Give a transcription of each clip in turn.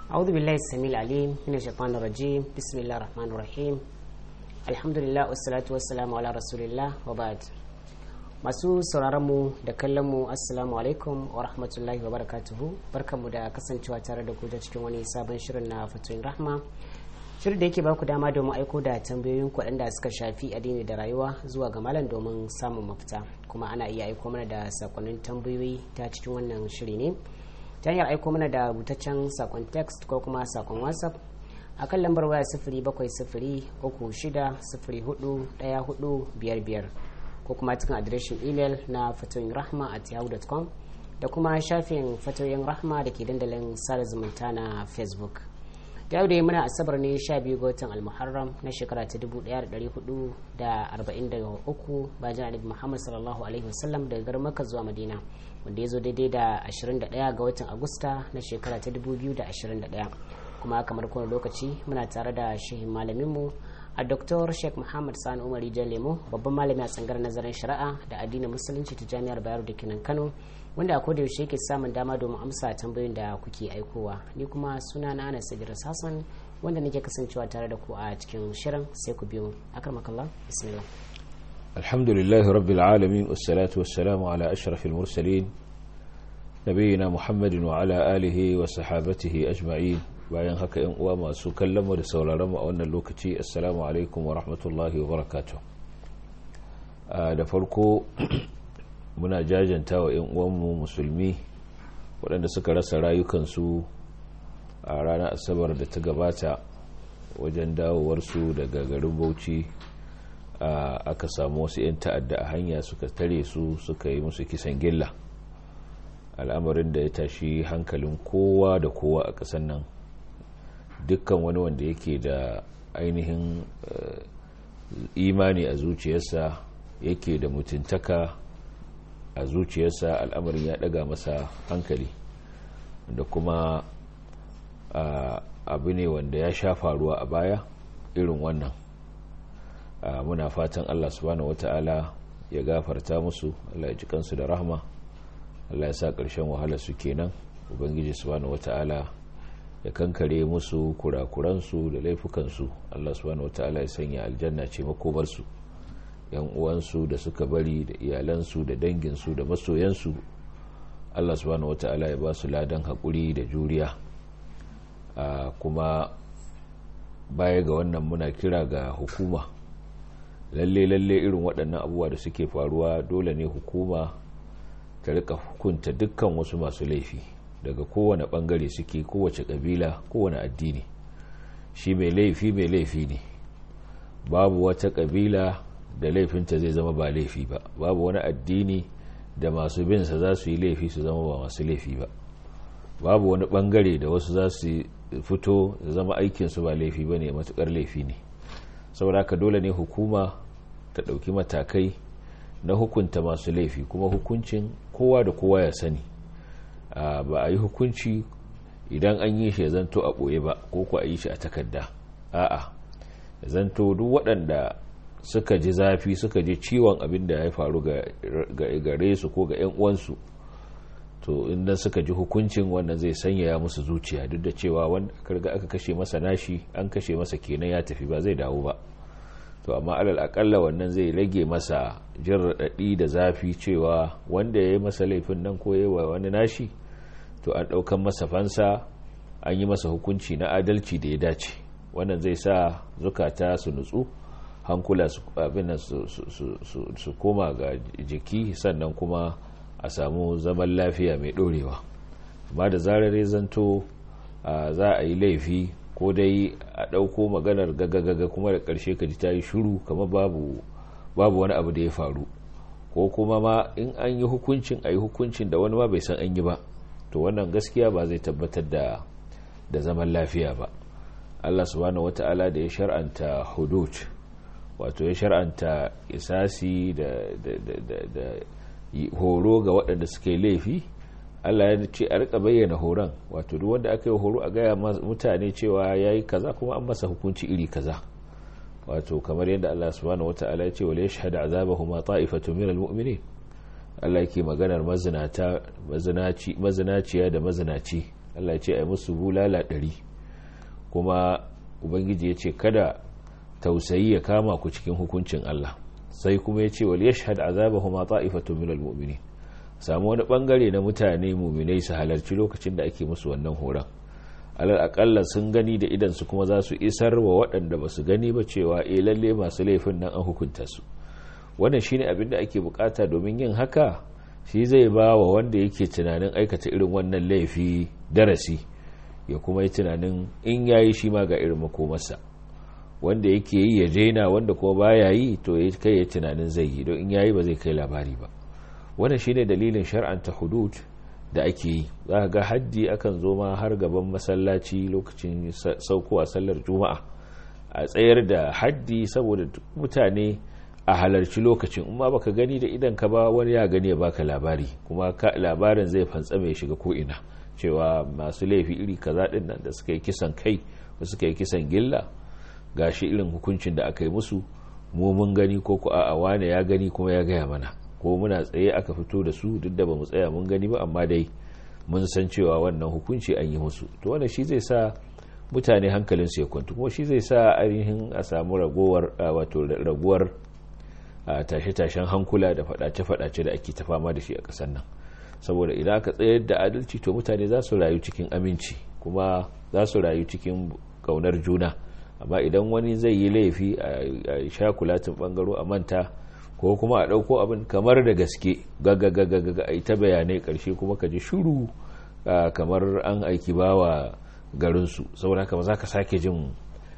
أعوذ بالله السميع العليم من الشيطان الرجيم بسم الله الرحمن الرحيم الحمد لله والصلاة والسلام على رسول الله وبعد masu sauraronmu da kallonmu assalamu alaikum wa rahmatullahi wa barakatuhu barkanmu da kasancewa tare da ku ta cikin wani sabon shirin na fatoyin rahma shirin da yake baku dama domin aiko da tambayoyin waɗanda suka shafi addini da rayuwa zuwa ga malam domin samun mafita kuma ana iya aiko mana da sakonnin tambayoyi ta cikin wannan shiri ne ta hanyar aiko mana da rubutaccen sakon text ko kuma sakon whatsapp a kan lambar waya sifiri bakwai sifiri uku shida sifiri hudu ɗaya hudu biyar biyar ko kuma cikin adireshin imel na fatoyin rahma at yahoo.com da kuma shafin fatoyin rahma da ke dandalin sada zumunta na facebook da yau da muna asabar ne 12 ga watan almuharram na shekara ta 1443 bayan annabi muhammad sallallahu alaihi wasallam daga garin makka zuwa madina wanda ya zo daidai da 21 ga watan agusta na shekara ta 2021 kuma kamar kowane lokaci muna tare da shehin malaminmu a Dr. Sheikh Muhammad Sani Umar Lemo babban malami a tsangar nazarin shari'a da addinin musulunci ta Jami'ar Bayero da Kinan Kano wanda a koda yaushe yake samun dama domin amsa tambayoyin da kuke aikowa ni kuma suna na Anas Idris Hassan wanda nake kasancewa tare da ku a cikin shirin sai ku biyo akramakallah bismillah alhamdulillahi rabbil alamin wassalatu wassalamu ala ashrafil mursalin nabiyina muhammadin wa ala alihi wa sahabatihi ajma'in bayan haka yan uwa masu kallon da sauraron mu a wannan lokaci assalamu alaikum wa rahmatullahi wa barakatuh da farko muna jajanta wa yan uwanmu musulmi waɗanda suka rasa rayukansu a ranar asabar da ta gabata wajen dawowarsu daga garin bauchi aka samu wasu 'yan ta'adda a hanya suka tare su suka yi musu kisan gilla al'amarin da ya tashi hankalin kowa da kowa a ƙasar nan dukkan wani wanda yake da ainihin imani a zuciyarsa yake da mutuntaka a zuciyarsa al'amarin ya daga masa hankali da kuma abu ne wanda ya sha faruwa a baya irin wannan muna fatan allah subhanahu wata'ala ya gafarta musu allah ya ji kansu da rahma allah ya sa ƙarshen wahala su kenan ubangiji subhanahu wata'ala ya kankare musu kurakuransu da laifukansu Allah subhanahu wataala ya sanya aljanna ce makomarsu yan uwansu da suka bari da iyalansu da danginsu da masoyansu Allah subhanahu wataala ya ba su ladan haƙuri da juriya kuma baya ga wannan muna kira ga hukuma lalle lalle irin waɗannan abubuwa da suke faruwa dole ne hukuma ta rika hukunta dukkan wasu masu laifi daga kowane bangare suke kowace kabila kowane addini shi mai laifi mai laifi ne babu wata kabila da laifinta zai zama ba laifi ba babu wani addini da masu binsa za su yi laifi su zama ba masu laifi ba babu wani bangare da wasu za su fito da zama aikinsu ba laifi ba ne matukar laifi ne saboda haka dole ne hukuma ta ɗauki matakai na hukunta masu laifi kuma hukuncin kowa da kowa ya sani ba a yi hukunci idan an yi shi ya zanto a ɓoye ba ko ku a yi shi a takarda a'a ya zanto duk waɗanda suka ji zafi suka ji ciwon abin da ya faru ga gare su ko ga 'yan uwansu to inda suka ji hukuncin wannan zai sanyaya musu zuciya duk da cewa wanda karga aka kashe masa nashi an kashe masa kenan ya tafi ba zai dawo ba to amma alal akalla wannan zai rage masa jin raɗaɗi da zafi cewa wanda ya yi masa laifin nan ko yi wa wani nashi to an ɗaukan masa fansa an yi masa hukunci na adalci da ya dace wannan zai sa zukata su nutsu hankula su koma ga jiki sannan kuma a samu zaman lafiya mai ɗorewa amma da zarar ya zanto za a yi laifi ko dai a ɗauko maganar gagagaga kuma da ƙarshe ka ji ta yi shuru kama babu wani abu da ya faru ko kuma ma in an yi hukuncin a yi hukuncin da wani ma bai san an yi ba to wannan gaskiya ba zai tabbatar da da zaman lafiya ba Allah subhanahu wata'ala da ya shar'anta hudud wato ya shar'anta isasi da da horo ga waɗanda suka yi laifi Allah ya ce a rika bayyana horon wato duk wanda aka yi horo a gaya mutane cewa ya yi kaza kuma an masa hukunci iri kaza wato kamar yadda Allah subhanahu wata'ala ya ce wal yashhadu azabahuma ta'ifatu min almu'minin Allah yake maganar mazinata mazinaci mazinaciya da mazinaci Allah ya ce ai musu bulala ɗari kuma ubangiji ya ce kada tausayi ya kama ku cikin hukuncin Allah sai kuma ya ce wal yashhad azabahum ta'ifatun minal mu'minin samu wani bangare na mutane mu'minai su halarci lokacin da ake musu wannan horon alal akalla sun gani da idan su kuma za su isar wa waɗanda ba su gani ba cewa eh lalle masu laifin nan an hukunta su wannan shine abin da ake bukata domin yin haka shi zai ba wa wanda yake tunanin aikata irin wannan laifi darasi ya kuma yi tunanin in yayi shi ma ga irin makomarsa wanda yake yi ya daina wanda kuma baya yi to ya kai ya tunanin zai yi don in yayi ba zai kai labari ba wannan shine dalilin shar'anta hudud da ake yi za ga haddi akan zo ma har gaban masallaci lokacin saukowa sallar juma'a a tsayar da haddi saboda mutane a halarci lokacin in ma baka gani da idan ka ba wani ya gani ya baka labari kuma labarin zai fantsa mai shiga ko ina cewa masu laifi iri kaza din nan da suka yi kisan kai ko suka yi kisan gilla gashi irin hukuncin da aka yi musu mu mun gani ko ku a wane ya gani kuma ya gaya mana ko muna tsaye aka fito da su duk da ba mu tsaya mun gani ba amma dai mun san cewa wannan hukunci an yi musu to wannan shi zai sa mutane hankalin su ya kwantu kuma shi zai sa ainihin a samu ragowar wato raguwar tashe-tashen hankula da fadace-fadace da ake ta fama da shi a ƙasar nan saboda idan aka tsayar da adalci to mutane za su rayu cikin aminci kuma za su rayu cikin ƙaunar juna amma idan wani zai yi laifi a shakulatin bangaro a manta ko kuma a ɗauko abin kamar da gaske gagagagaga a yi ta bayanai ƙarshe kuma ka ji shuru kamar an aiki bawa garinsu saboda haka ba za ka sake jin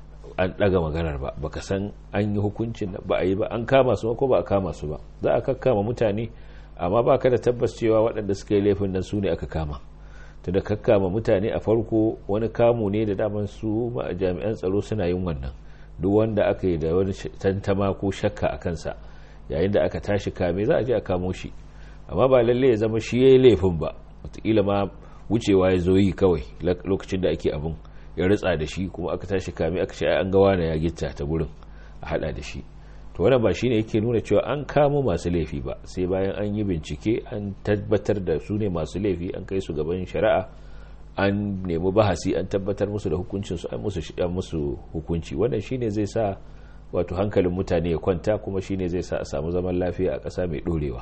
an ɗaga maganar ba baka san an yi hukuncin ba a yi ba an kama su ko ba a kama su ba za a kakkama mutane amma ba ka da tabbas cewa waɗanda suka yi laifin nan su ne aka kama ta da kakkama mutane a farko wani kamu ne da daman su jami'an tsaro suna yin wannan duk wanda aka yi da wani tantama ko shakka a kansa yayin da aka tashi kame za a je a kamo shi amma ba lalle ya zama shi ya yi laifin ba wataƙila ma wucewa ya zo yi kawai lokacin da ake abin ya ritsa da shi kuma aka tashi kame aka ce an ga wani ya gitta ta gurin a hada da shi to wannan ba shine yake nuna cewa an kamo masu laifi ba sai bayan an yi bincike an tabbatar da su ne masu laifi an kai su gaban shari'a an nemi bahasi an tabbatar musu da hukuncin su an musu an musu hukunci wannan shine zai sa wato hankalin mutane ya kwanta kuma shine zai sa a samu zaman lafiya a ƙasa mai dorewa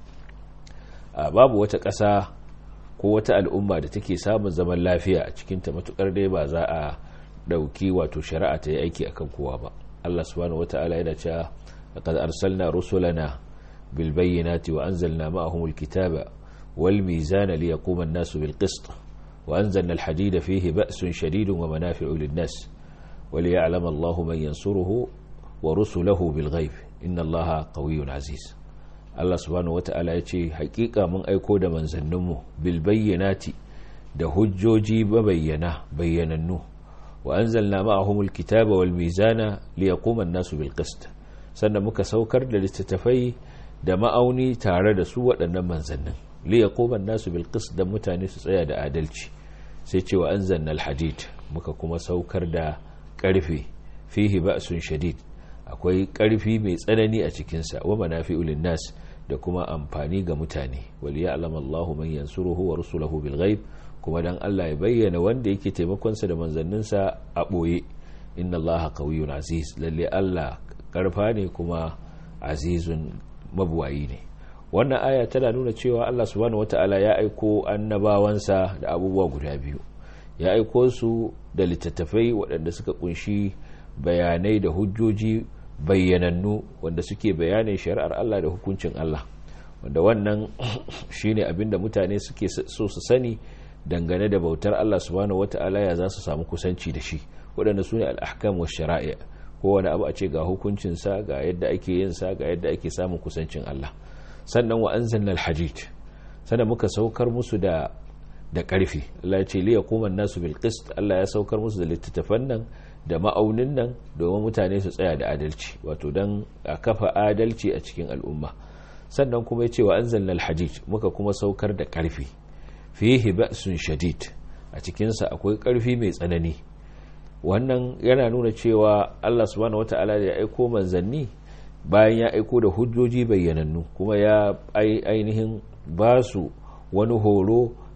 babu wata ƙasa ko wata al'umma da take samun zaman lafiya a cikinta matukar dai ba za a ɗauki wato shari'a ta yi aiki akan kowa ba Allah subhanahu wata'ala yana cewa laqad arsalna rusulana bil bayyinati wa anzalna ma'ahum al kitaba wal mizana liyaquma an-nasu bil qist wa anzalna al hadida fihi ba'sun shadidun wa manafi'u lin nas wa liya'lama Allahu man yansuruhu wa rusuluhu bil ghaib inna Allaha qawiyyun aziz Allah subhanahu wata'ala ya ce hakika mun aiko da manzanninmu bil bayyinati da hujjoji bayyana bayyanannu wa anzalna ma'ahumul kitaba wal mizana liyaquma an-nasu bil qist sannan muka saukar da littattafai da ma'auni tare da su waɗannan manzannin liyaquma an-nasu bil qist da mutane su tsaya da adalci sai ce wa anzalna al-hadid muka kuma saukar da ƙarfe fihi ba'sun shadid akwai ƙarfi mai tsanani a cikinsa wa manafi'u lin-nas da kuma amfani ga mutane wali ya alama Allah man yansuruhu wa rusulahu bil ghaib kuma dan Allah ya bayyana wanda yake taimakon sa da manzanninsa a boye inna Allah qawiyyun aziz lalle Allah karfa ne kuma azizun mabuwayi ne wannan aya tana nuna cewa Allah subhanahu wataala ya aiko annabawansa da abubuwa guda biyu ya aiko su da littattafai waɗanda suka kunshi bayanai da hujjoji bayyanannu wanda suke bayanin shari'ar Allah da hukuncin Allah wanda wannan shine abinda mutane suke so su sani dangane da bautar Allah subhanahu wata'ala ya za su samu kusanci da shi waɗanda su ne al'ahkam wa shari'a kowane abu a ce ga hukuncinsa ga yadda ake yin sa ga yadda ake samun kusancin Allah sannan wa anzalna al-hadid sannan muka saukar musu da da ƙarfi Allah ya ce liya kuma nasu bil qist Allah ya saukar musu da littattafan nan da ma'aunin nan domin mutane su tsaya da adalci wato don a kafa adalci a cikin al'umma sannan kuma ya ce wa anzalna al-hadid muka kuma saukar da ƙarfi fihi ba'sun shadid a cikinsa akwai ƙarfi mai tsanani wannan yana nuna cewa Allah subhanahu wata'ala da ya aiko manzanni bayan ya aiko da hujjoji bayyanannu kuma ya ainihin ba su wani horo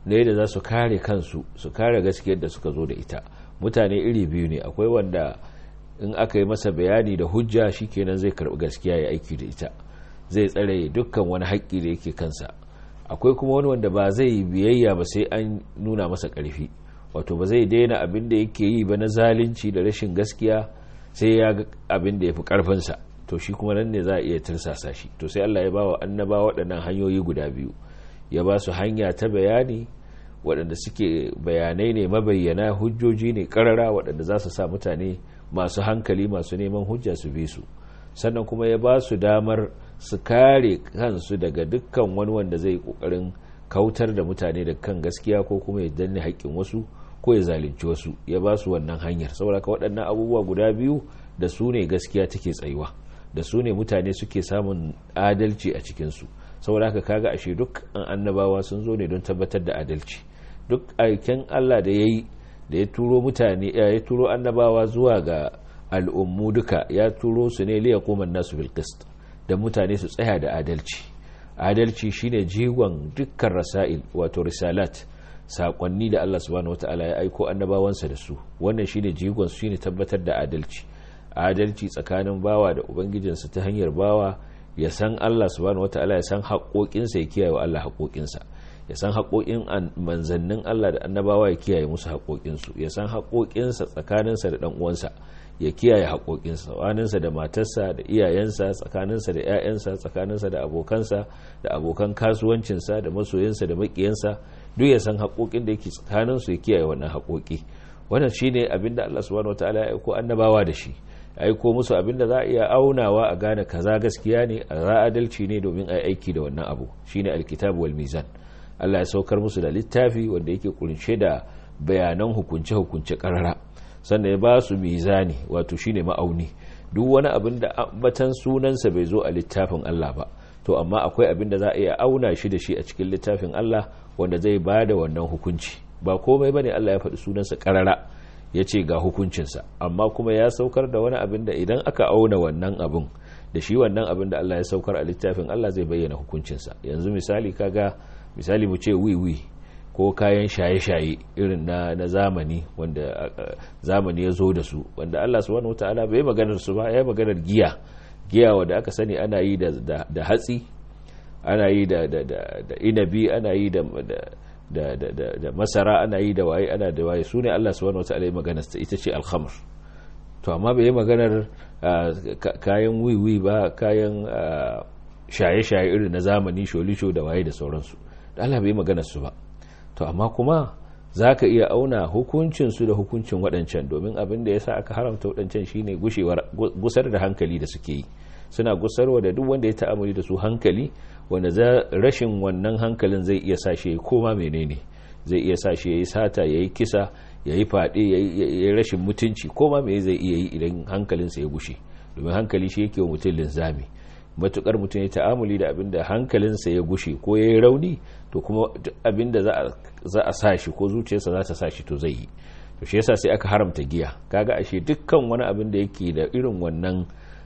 na yadda za su kare kansu su kare gaskiyar da suka zo da ita mutane iri biyu ne akwai wanda in aka yi masa bayani da hujja shikenan zai karbi gaskiya ya aiki da ita zai tsare dukkan wani haƙƙi da yake kansa akwai kuma wani wanda ba zai biyayya ba sai an nuna masa ƙarfi wato ba zai daina abin da yake yi ba na zalunci da rashin gaskiya sai ya ga abin da ya fi ƙarfinsa to shi kuma nan ne za a iya tirsasa shi to sai Allah ya ba wa annaba waɗannan hanyoyi guda biyu ya ba su hanya ta bayani waɗanda suke bayanai ne mabayyana hujjoji ne ƙarara waɗanda za su sa mutane masu hankali masu neman hujja su bi su sannan kuma ya ba su damar su kare kansu daga dukkan wani wanda zai kokarin kautar da mutane da kan gaskiya ko kuma ya danne haƙƙin wasu ko ya zalunci wasu ya ba su wannan hanyar saboda waɗannan abubuwa guda biyu da su ne gaskiya take tsayuwa da su ne mutane suke samun adalci a cikinsu saboda haka kaga ashe duk an annabawa sun zo ne don tabbatar da adalci duk aiken Allah da ya yi da ya turo mutane ya turo annabawa zuwa ga al'ummu duka ya turo su ne liya kuma nasu bil qist da mutane su tsaya da adalci adalci shine jigon dukkan rasail wato risalat sakonni da Allah subhanahu wataala ya aiko annabawansa da su wannan shine jigon su shine tabbatar da adalci adalci tsakanin bawa da ubangijinsa ta hanyar bawa ya san Allah subhanahu wataala ya san haƙoƙinsa ya kiyaye wa Allah haƙoƙinsa ya san haƙoƙin manzannin Allah da annabawa ya kiyaye musu haƙoƙinsu ya san haƙoƙinsa tsakaninsa da ɗan uwansa ya kiyaye haƙoƙinsa tsakaninsa da matarsa da iyayensa tsakaninsa da 'ya'yansa tsakaninsa da abokansa da abokan kasuwancinsa da masoyinsa da maƙiyansa duk ya san haƙoƙin da yake tsakaninsu ya kiyaye wannan haƙoƙi wannan shine abin da Allah subhanahu wataala ya aiko annabawa da shi aiko musu abin da za a iya aunawa a gane kaza gaskiya ne a za adalci ne domin a aiki da wannan abu shine alkitabu wal mizan Allah ya saukar musu da littafi wanda yake kunshe da bayanan hukunce-hukunce karara sannan ya ba su mizani wato shine ma'auni duk wani abin da ambatan sunansa bai zo a littafin Allah ba to amma akwai abin da za a iya auna shi da shi a cikin littafin Allah wanda zai ba da wannan hukunci ba komai bane Allah ya faɗi sunansa karara ya ce ga hukuncinsa amma kuma ya saukar da wani abin da idan aka auna wannan abin da shi wannan abin da Allah ya saukar a littafin Allah zai bayyana hukuncinsa yanzu misali kaga misali mu ce wiwi ko kayan shaye-shaye irin na, na zamani wanda uh, zamani ya zo da su wanda Allah subhanahu wataala bai maganar su ba ya maganar giya giya wanda aka sani ana yi da, da, da hatsi ana yi da, da, da, da inabi ana yi da, da da, da, da, da masara ana yi da waye ana da waye su ne Allah subhanahu wataala ya maganar ta ita ce alkhamr to amma bai yi maganar uh, kayan wiwi ba kayan shaye-shaye uh, irin na zamani sholisho da waye da sauransu da Allah bai maganar su ba to amma kuma za ka iya auna hukuncinsu da hukuncin waɗancan domin abin da ya sa aka haramta waɗancan shine gusar da hankali da suke yi suna gusarwa da duk wanda ya ta'amuli da su hankali wanda za rashin wannan hankalin zai iya sa shi ya koma menene zai iya sa shi ya yi sata ya yi kisa ya yi faɗe ya yi rashin mutunci koma me zai iya yi idan hankalinsa ya gushe domin hankali shi yake wa mutum linzami matukar mutum ya ta'amuli da abin da hankalinsa ya gushe ko ya yi rauni to kuma abin da za a sa shi ko zuciyarsa za ta sa shi to zai yi to shi yasa sai aka haramta giya kaga ashe dukkan wani abin da yake da irin wannan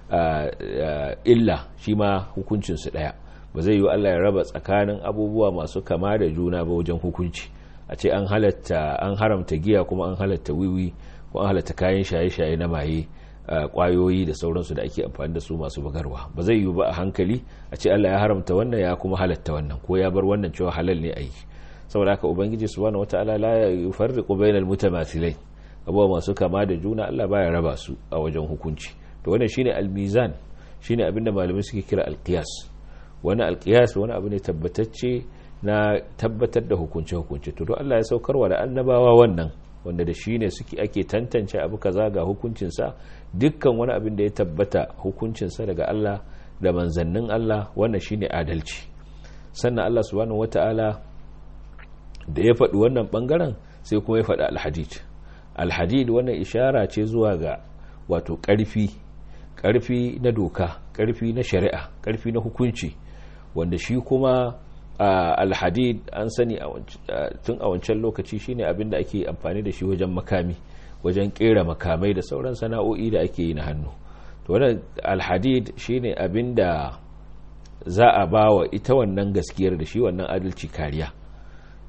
illa shi ma hukuncinsu ɗaya ba zai yi Allah ya raba tsakanin abubuwa masu kama da juna ba wajen hukunci a ce an halatta an haramta giya kuma an halatta wiwi ko an halatta kayan shaye-shaye na maye kwayoyi da sauransu da ake amfani da su masu bugarwa ba zai yiwu ba a hankali a ce Allah ya haramta wannan ya kuma halatta wannan ko ya bar wannan cewa halal ne a yi saboda haka ubangiji subhanahu wataala la yufarriqu bainal mutamathilai abubuwa masu kama da juna Allah baya raba su a wajen hukunci to wannan shine almizan shine abinda malamai suke kira alqiyas wani alqiyas wani abu ne tabbatacce na tabbatar da hukunce hukunce to Allah ya saukarwa da annabawa wannan wanda da shi ne suke ake tantance abu kaza ga hukuncinsa dukkan wani abin da ya tabbata hukuncinsa daga Allah da manzannin Allah wannan shine adalci sannan Allah subhanahu wata'ala da ya faɗi wannan ɓangaren sai kuma ya faɗi alhadid alhadid wannan ishara ce zuwa ga wato ƙarfi ƙarfi na doka ƙarfi na shari'a ƙarfi na hukunci wanda shi kuma alhadid an sani tun a wancan lokaci shine abin da ake amfani da shi wajen makami wajen kera makamai da sauran sana'o'i da ake yi na hannu to wannan alhadid shine abin da za a ba wa ita wannan gaskiyar da shi wannan adalci kariya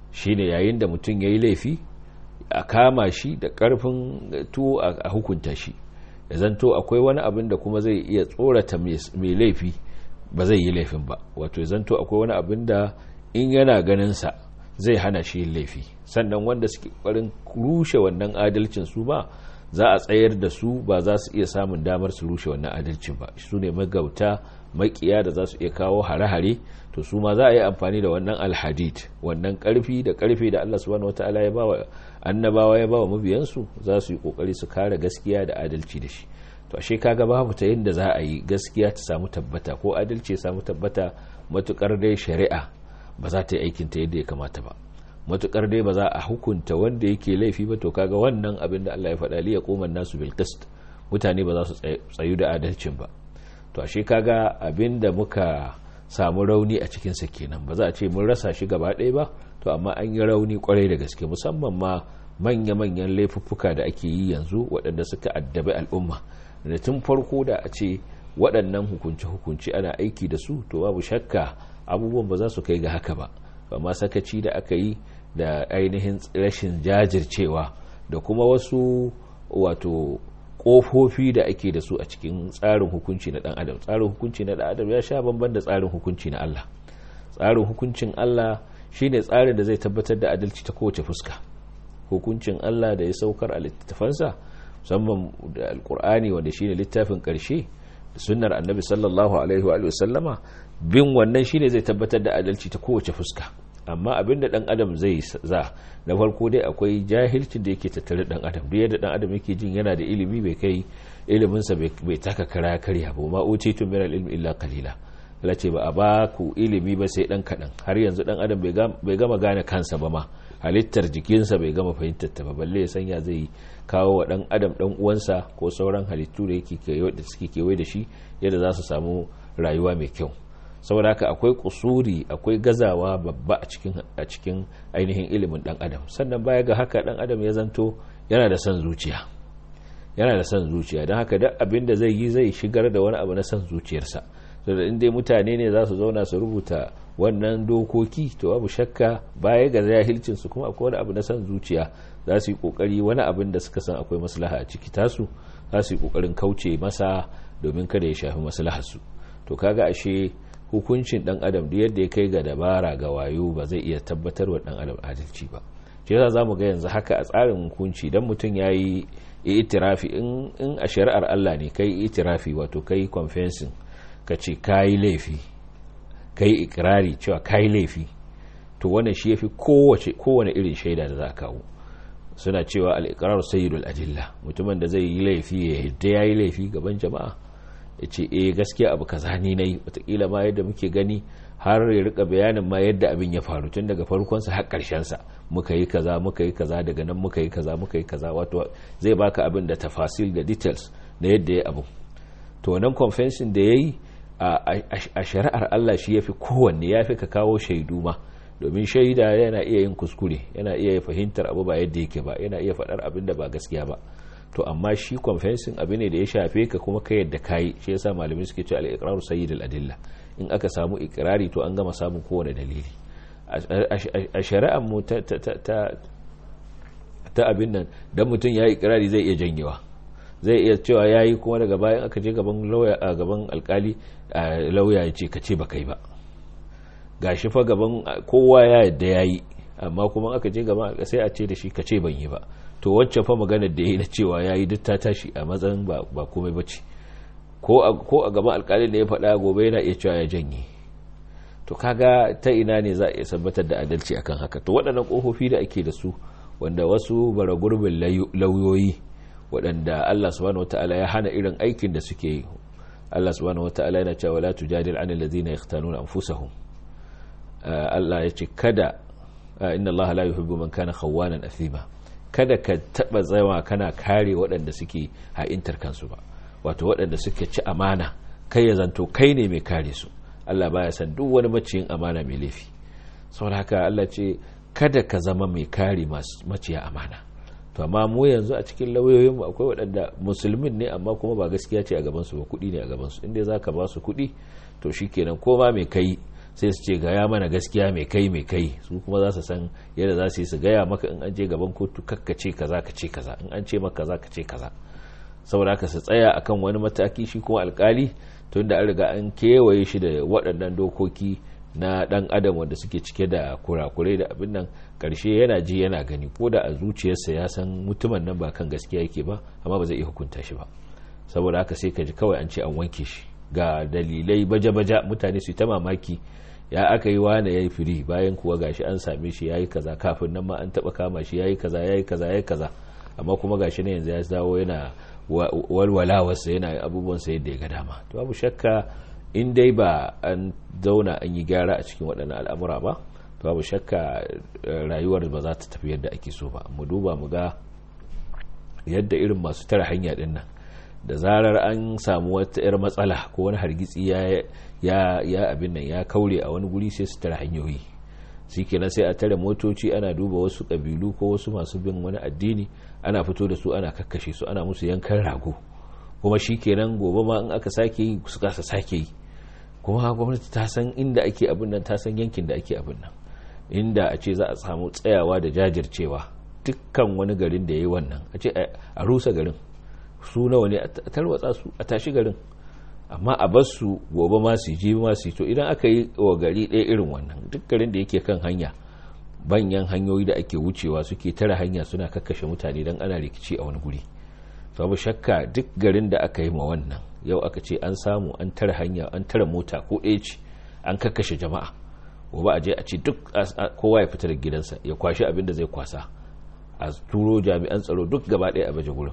shine yayin da mutum ya yi laifi a kama shi da karfin tuwo a hukunta shi ya zanto akwai wani abin da kuma zai iya tsorata mai laifi ba zai yi laifin ba wato ya zanto akwai wani abin da in yana ganinsa zai hana shi yin laifi sannan wanda suke ƙwarin rushe wannan adalcin su ba za a tsayar da su ba za su iya samun damar su rushe wannan adalcin ba su ne magauta makiya da za su iya kawo hare-hare to su ma za a yi amfani da wannan alhadid wannan karfi da karfe da Allah subhanahu wataala ya bawa annabawa ya bawa mabiyansu za su yi kokari su kare gaskiya da adalci da shi to ashe kaga babu ta yadda za a yi gaskiya ta samu tabbata ko adalci ya samu tabbata matukar dai shari'a ba za ta yi aikin ta yadda ya kamata ba matukar dai ba za a hukunta wanda yake laifi ba to kaga wannan abin da Allah ya faɗa li yaquman nasu bil qist mutane ba za su tsayu da adalcin ba to ashe kaga abin da muka samu rauni a cikin sa kenan ba za a ce mun rasa shi gaba ɗaya ba to amma an yi rauni kwarai da gaske musamman ma manya-manyan laifuffuka da ake yi yanzu waɗanda suka addabi al'umma da tun farko da a ce waɗannan hukunce-hukunce ana aiki da su to babu shakka abubuwan ba za su kai ga haka ba amma sakaci da aka yi da ainihin rashin jajircewa da kuma wasu wato kofofi da ake da su a cikin tsarin hukunci na dan adam tsarin hukunci na dan adam ya sha bamban da tsarin hukunci na Allah tsarin hukuncin Allah shine tsarin da zai tabbatar da adalci ta kowace fuska hukuncin Allah da ya saukar a littafansa musamman da alkur'ani wanda shine littafin karshe da sunnar annabi sallallahu alaihi wa sallama bin wannan shine zai tabbatar da adalci ta kowace fuska amma abin da dan adam zai za na farko dai akwai jahilcin da yake tattare dan adam duk yadda dan adam yake jin yana da ilimi bai kai ilimin sa bai taka kara karya ba ma utitu min ilmi illa qalila Allah ce ba a ba ku ilimi ba sai dan kadan har yanzu dan adam bai gama gane kansa ba ma halittar jikinsa bai gama fahimtar ta ba balle ya sanya zai kawo wa dan adam dan uwansa ko sauran halittu da yake da suke kewaye da shi yadda za su samu rayuwa mai kyau saboda haka akwai kusuri akwai gazawa babba a cikin a cikin ainihin ilimin dan adam sannan baya ga haka dan adam ya zanto yana da son zuciya yana da son zuciya don haka duk abin da zai yi zai shigar da wani abu na son zuciyarsa saboda in dai mutane ne za su zauna su rubuta wannan dokoki to babu shakka baya ga jahilcin su kuma akwai wani abu na son zuciya za su yi kokari wani abin da suka san akwai maslaha a ciki tasu za su yi kokarin kauce masa domin kada ya shafi maslahar su to kaga ashe hukuncin dan adam da yadda ya kai ga dabara ga wayo ba zai iya tabbatar wa dan adam adalci ba shi yasa zamu ga yanzu haka a tsarin hukunci dan mutum yayi itirafi in in a shari'ar Allah ne kai itirafi wato kai confessing kace kai laifi kai ikrari cewa kai laifi to wannan shi yafi kowace kowane irin shaida da za ka kawo suna cewa al-iqrar sayyidul adilla mutumin da zai yi laifi ya yadda yayi laifi gaban jama'a ya ce eh gaskiya abu kaza ni nayi watakila ma yadda muke gani har ya rika bayanin ma yadda abin ya faru tun daga farkonsa har sa muka yi kaza muka yi kaza daga nan muka yi kaza muka yi kaza wato zai baka abin da tafasil da details na yadda ya abu to wannan confession da yayi a shari'ar Allah shi yafi kowanne yafi ka kawo shaidu ma domin shaida yana iya yin kuskure yana iya fahimtar abu ba yadda yake ba yana iya faɗar abin da ba gaskiya ba to amma shi confessing abu ne da ya shafe ka kuma ka yadda kayi shi yasa malamai suke cewa al-iqraru sayyidul adilla in aka samu ikrari to an gama samun kowane dalili a shari'ar mu ta ta abin nan dan mutum ya yi ikrari zai iya janyewa zai iya cewa yayi kuma daga bayan aka je gaban lauya a gaban alkali lauya ya ce ka ce ba kai ba gashi fa gaban kowa ya yadda yayi amma kuma aka je gaban sai a ce da shi ka ce ban yi ba to wacce fa maganar da ya yi na cewa ya yi duk ta tashi a matsayin ba komai ba ce ko a gaban alkalin da ya faɗa gobe yana iya cewa ya janye to kaga ta ina ne za a iya tabbatar da adalci akan haka to waɗannan ƙofofi da ake da su wanda wasu bara gurbin lauyoyi waɗanda Allah subhanahu wataala ya hana irin aikin da suke yi Allah subhanahu wataala yana cewa la tujadil anil ladina yaqtanuna anfusahum Allah ya ce kada inna Allah la yuhibbu man kana khawanan athima kada ka taba zama kana kare waɗanda suke ha'intar kansu ba wato waɗanda suke ci amana kai ya zanto kai ne mai kare su Allah baya san duk wani maciyin amana mai laifi saboda haka Allah ce kada ka zama mai kare maciya amana to amma mu yanzu a cikin lauyoyin mu akwai waɗanda musulmin ne amma kuma ba gaskiya ce a gaban su ba kuɗi ne a gaban su inda zaka ba su kuɗi to shikenan ko ma mai kai sai su ce gaya mana gaskiya mai kai mai kai su kuma za su san yadda za su yi su gaya maka in an je gaban kotu kakka ce kaza ka ce kaza in an ce maka kaza ka ce kaza saboda haka su tsaya akan wani mataki shi kuma alkali tunda an riga an kewaye shi da waɗannan dokoki na ɗan adam wanda suke cike da kurakurai da abin nan ƙarshe yana ji yana gani ko da a zuciyarsa ya san mutumin nan ba kan gaskiya yake ba amma ba zai iya hukunta shi ba saboda haka sai ka ji kawai an ce an wanke shi ga dalilai baja-baja mutane su ta mamaki ya aka yi wane ya yi firi bayan kuwa gashi an same shi ya yi kaza kafin nan ma an taɓa kama shi ya yi kaza ya yi kaza ya yi kaza amma kuma gashi na yanzu ya dawo yana walwalawarsa yana abubuwansa yadda ya ga dama to babu shakka in dai ba an zauna an yi gyara a cikin waɗannan al'amura ba to babu shakka rayuwar ba za ta tafi yadda ake so ba mu duba mu ga yadda irin masu tara hanya ɗin nan da zarar an samu wata 'yar matsala ko wani hargitsi ya abin nan ya kaure a wani guri sai su tara hanyoyi shi kenan sai a tare motoci ana duba wasu ƙabilu ko wasu masu bin wani addini ana fito da su ana kakkashe su ana musu yankan rago kuma shi kenan gobe ma in aka sake yi su kasa sake yi kuma gwamnati ta san inda ake abin nan ta san yankin da ake abin nan inda a ce za a samu tsayawa da jajircewa dukkan wani garin da ya yi wannan a ce a rusa garin su nawa ne a tarwatsa su a tashi garin amma a bar su gobe ma su ji ma su to idan aka yi wa gari ɗaya irin wannan duk garin da yake kan hanya banyan hanyoyi da ake wucewa suke tara hanya suna kakkashe mutane don ana rikici a wani guri babu shakka duk garin da aka yi ma wannan yau aka ce an samu an tara hanya an tara mota ko ɗaya ce an kakkashe jama'a gobe a je a ce duk kowa ya fita da gidansa ya kwashi abin da zai kwasa a turo jami'an tsaro duk gaba ɗaya a baje gurin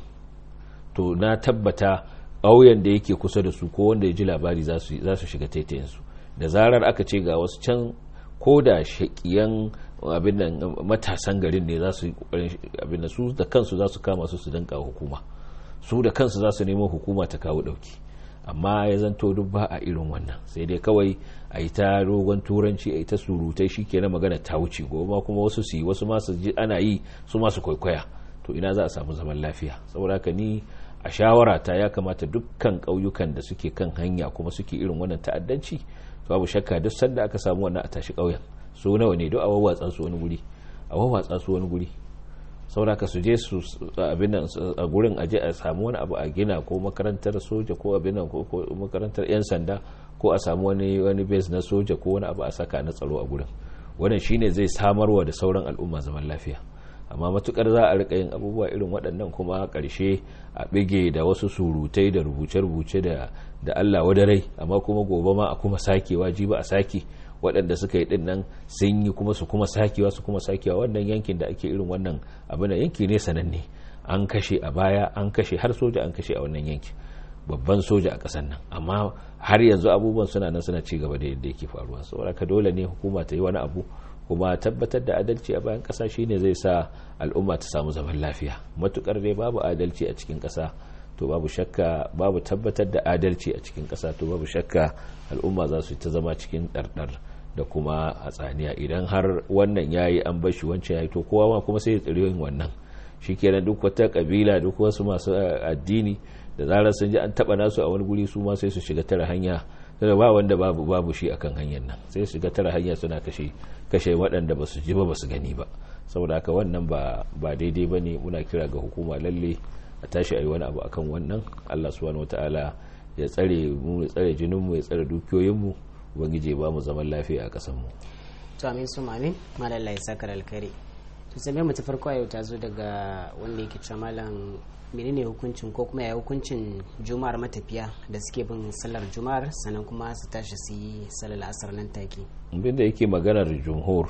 to na tabbata ƙauyen da yake kusa da su ko wanda ya ji labari za su shiga taitayensu da zarar aka ce ga wasu can ko da shaƙiyan abin nan matasan garin ne za su abin da su da kansu za su kama su su danka hukuma su da kansu za su nemo hukuma ta kawo ɗauki amma ya zanto duk ba a irin wannan sai dai kawai a yi ta rogon turanci a yi ta surutai shi ke na magana ta wuce gobe kuma wasu su yi wasu masu ji ana yi su masu kwaikwaya to ina za a samu zaman lafiya saboda haka ni a shawara ta ya kamata dukkan ƙauyukan da suke kan hanya kuma suke irin wannan ta'addanci to babu shakka duk sanda aka samu wannan a tashi ƙauyen su nawa ne duk a wawwatsa su wani guri a wawwatsa su wani guri saboda ka su je su abin nan a gurin aje a samu wani abu a gina ko makarantar soja ko abin nan ko makarantar yan sanda ko a samu wani wani base na soja ko wani abu a saka na tsaro a gurin wannan shine zai samarwa da sauran al'umma zaman lafiya amma matukar za a rika yin abubuwa irin waɗannan kuma ƙarshe a bige da wasu surutai da rubuce-rubuce da da Allah wadarai amma kuma gobe ma a kuma sakewa ji ba a sake waɗanda suka yi dinnan sun yi kuma su kuma sakewa su kuma sakewa wannan yankin da ake irin wannan abin da yanki ne sananne an kashe a baya an kashe har soja an kashe a wannan yanki babban soja a ƙasar nan amma har yanzu abubuwan suna nan suna ci gaba da yadda yake faruwa saboda ka dole ne hukuma ta yi wani abu kuma tabbatar da adalci a bayan ƙasa shine zai sa al'umma ta samu zaman lafiya matukar dai babu adalci a cikin ƙasa to babu shakka babu tabbatar da adalci a cikin ƙasa to babu shakka al'umma za su ta zama cikin ɗarɗar da kuma hatsaniya idan har wannan yayi an bar shi wancan yayi to kowa ma kuma sai ya tsiri yin wannan shikenan duk wata kabila duk wasu masu addini da zarar sun ji an taba nasu a wani guri su ma sai su shiga tara hanya da ba wanda babu babu shi akan hanyar nan sai su shiga tara hanya suna kashe kashe waɗanda ba su ji ba ba su gani ba saboda haka wannan ba ba daidai bane muna kira ga hukuma lalle a tashi ayi wani abu akan wannan Allah subhanahu wataala ya tsare mu ya tsare jinin mu ya tsare dukiyoyin mu ubangiji ba mu zaman lafiya a ƙasar mu to amin su amin malalla ya saka alkhairi to sai mu ta farko yau ta zo daga wanda yake cewa malam menene hukuncin ko kuma ya hukuncin juma'ar matafiya da suke bin sallar juma'ar sannan kuma su tashi su yi sallar asar nan take abin da yake maganar jumhur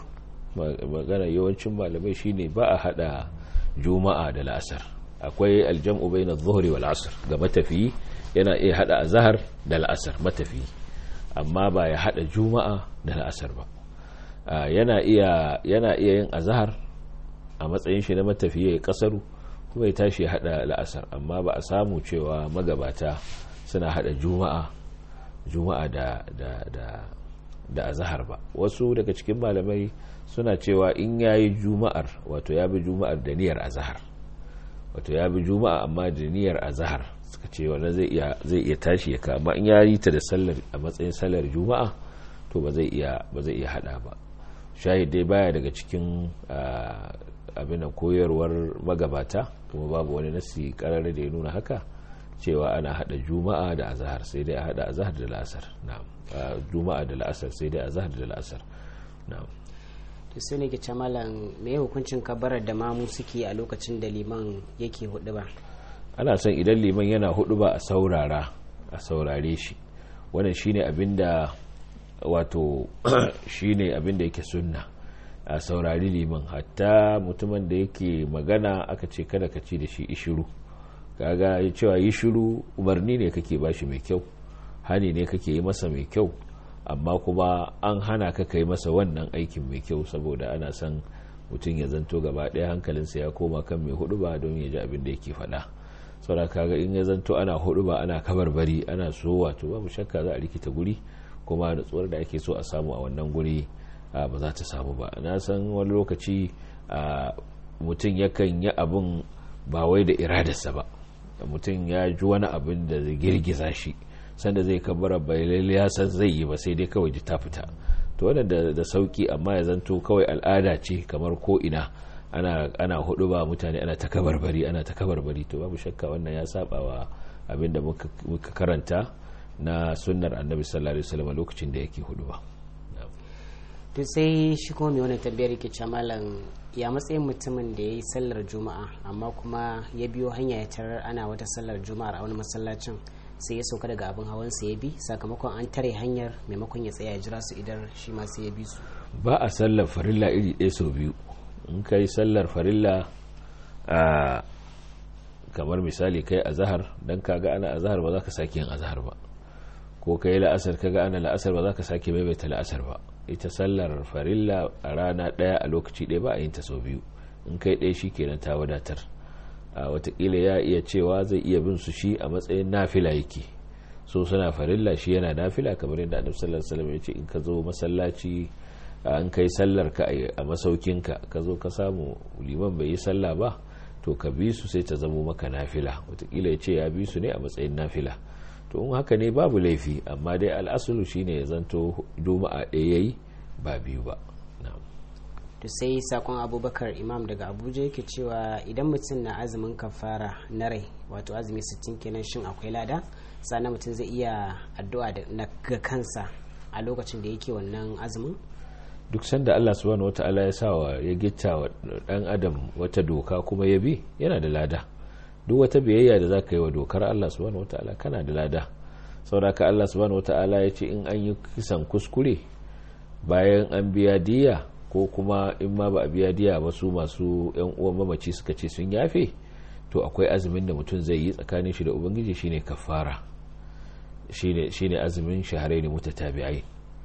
magana yawancin malamai shine ba a hada juma'a da la'asar akwai aljam'u bayna adh-dhuhri wal asr ga matafiyi yana iya hada azhar da la'asar matafiyi amma ba ya hada juma'a da la'asar ba yana iya yana iya yin azhar a matsayin shi na matafiyi ya kasaru kuma ya tashi ya hada la'asar amma ba a samu cewa magabata suna hada juma'a juma'a da da da da azhar ba wasu daga cikin malamai suna cewa in yayi juma'ar wato ya bi juma'ar da niyyar azhar wato ya bi juma'a amma da niyyar azhar suka ce wannan zai iya zai iya tashi ya kama in yayi ta da sallar a matsayin sallar juma'a to to ba zai iya ba zai iya hada ba shahid dai baya daga cikin abin da koyarwar magabata kuma babu wani nasi karare da ya nuna haka cewa ana hada juma'a da azahar sai dai a hada azahar da la'asar na'am juma'a da la'asar sai dai azahar da la'asar na'am to sai ne ke malam me hukuncin kabarar da mamu suke a lokacin da liman yake hudu ba ana son idan liman yana hudu ba a saurara a saurare shi wannan shine abinda wato shine abinda yake sunna a saurari liman hatta mutumin da yake magana aka ce kada ka ci da shi ishiru kaga cewa yi shiru umarni ne kake bashi mai kyau hani ne kake yi masa mai kyau amma kuma an hana ka kai masa wannan aikin mai kyau saboda ana son mutum ya zanto gaba ɗaya hankalinsa ya koma kan mai hudu ba don ya ji abin da yake faɗa saboda kaga in ya zanto ana hudu ba ana kabarbari ana so wato babu shakka za a rikita guri kuma nutsuwar da ake so a samu a wannan guri ba za ta samu ba na san wani lokaci mutum yakan yi abin ba wai da iradarsa ba mutum ya ji wani abin da zai girgiza shi sanda zai kabara bai lalle ya san zai yi ba sai dai kawai ta fita to wannan da sauki amma ya zanto kawai al'ada ce kamar ko ina ana ana hudu ba mutane ana ta kabarbari ana ta kabarbari to babu shakka wannan ya saba wa abin da muka karanta na sunnar annabi sallallahu alaihi wasallam lokacin da yake hudu ba to sai shi kuma mai wannan tambayar yake cewa malam ya matsayin mutumin da ya yi sallar juma'a amma kuma ya biyo hanya ya tarar ana wata sallar juma'a a wani masallacin sai ya sauka daga abin hawan sa ya bi sakamakon an tare hanyar maimakon ya tsaya ya jira su idan shi ma sai ya bi su ba a sallar farilla iri ɗaya sau biyu in ka yi sallar farilla a kamar misali kai a zahar don kaga ana a zahar ba za ka sake yin a zahar ba ko ka yi la'asar kaga ana la'asar ba za ka sake maimaita la'asar ba ita sallar farilla a rana ɗaya a lokaci ɗaya ba a yin ta sau biyu in kai ɗaya shi kenan ta wadatar a watakila ya iya cewa zai iya bin su shi a matsayin nafila yake so suna farilla shi yana nafila kamar yadda annabi sallallahu alaihi wasallam ya ce in ka zo masallaci an kai sallar ka a masaukinka ka zo ka samu liman bai yi sallah ba to ka bi su sai ta zamo maka nafila watakila ya ce ya bi su ne a matsayin nafila to in haka ne babu laifi amma dai al'asulu shine ya zanto juma'a ɗaya yayi ba biyu ba to sai sakon abubakar imam daga abuja yake cewa idan mutum na azumin kafara na rai wato azumi 60 kenan shin akwai lada sannan mutum zai iya addu'a da ga kansa a lokacin da yake wannan azumin duk sanda Allah subhanahu wata'ala ya sa wa ya gitta wa dan adam wata doka kuma ya bi yana da lada duk wata biyayya da zaka yi wa dokar Allah subhanahu wata'ala kana da lada saboda Allah subhanahu wata'ala ya ce in an yi kisan kuskure bayan an biya diya ko kuma in ma ba a biya diya ba su masu yan uwan mamaci suka ce sun yafe to akwai azumin da mutum zai yi tsakanin shi da ubangiji shine kafara shine shine azumin shahrayn mutatabi'ai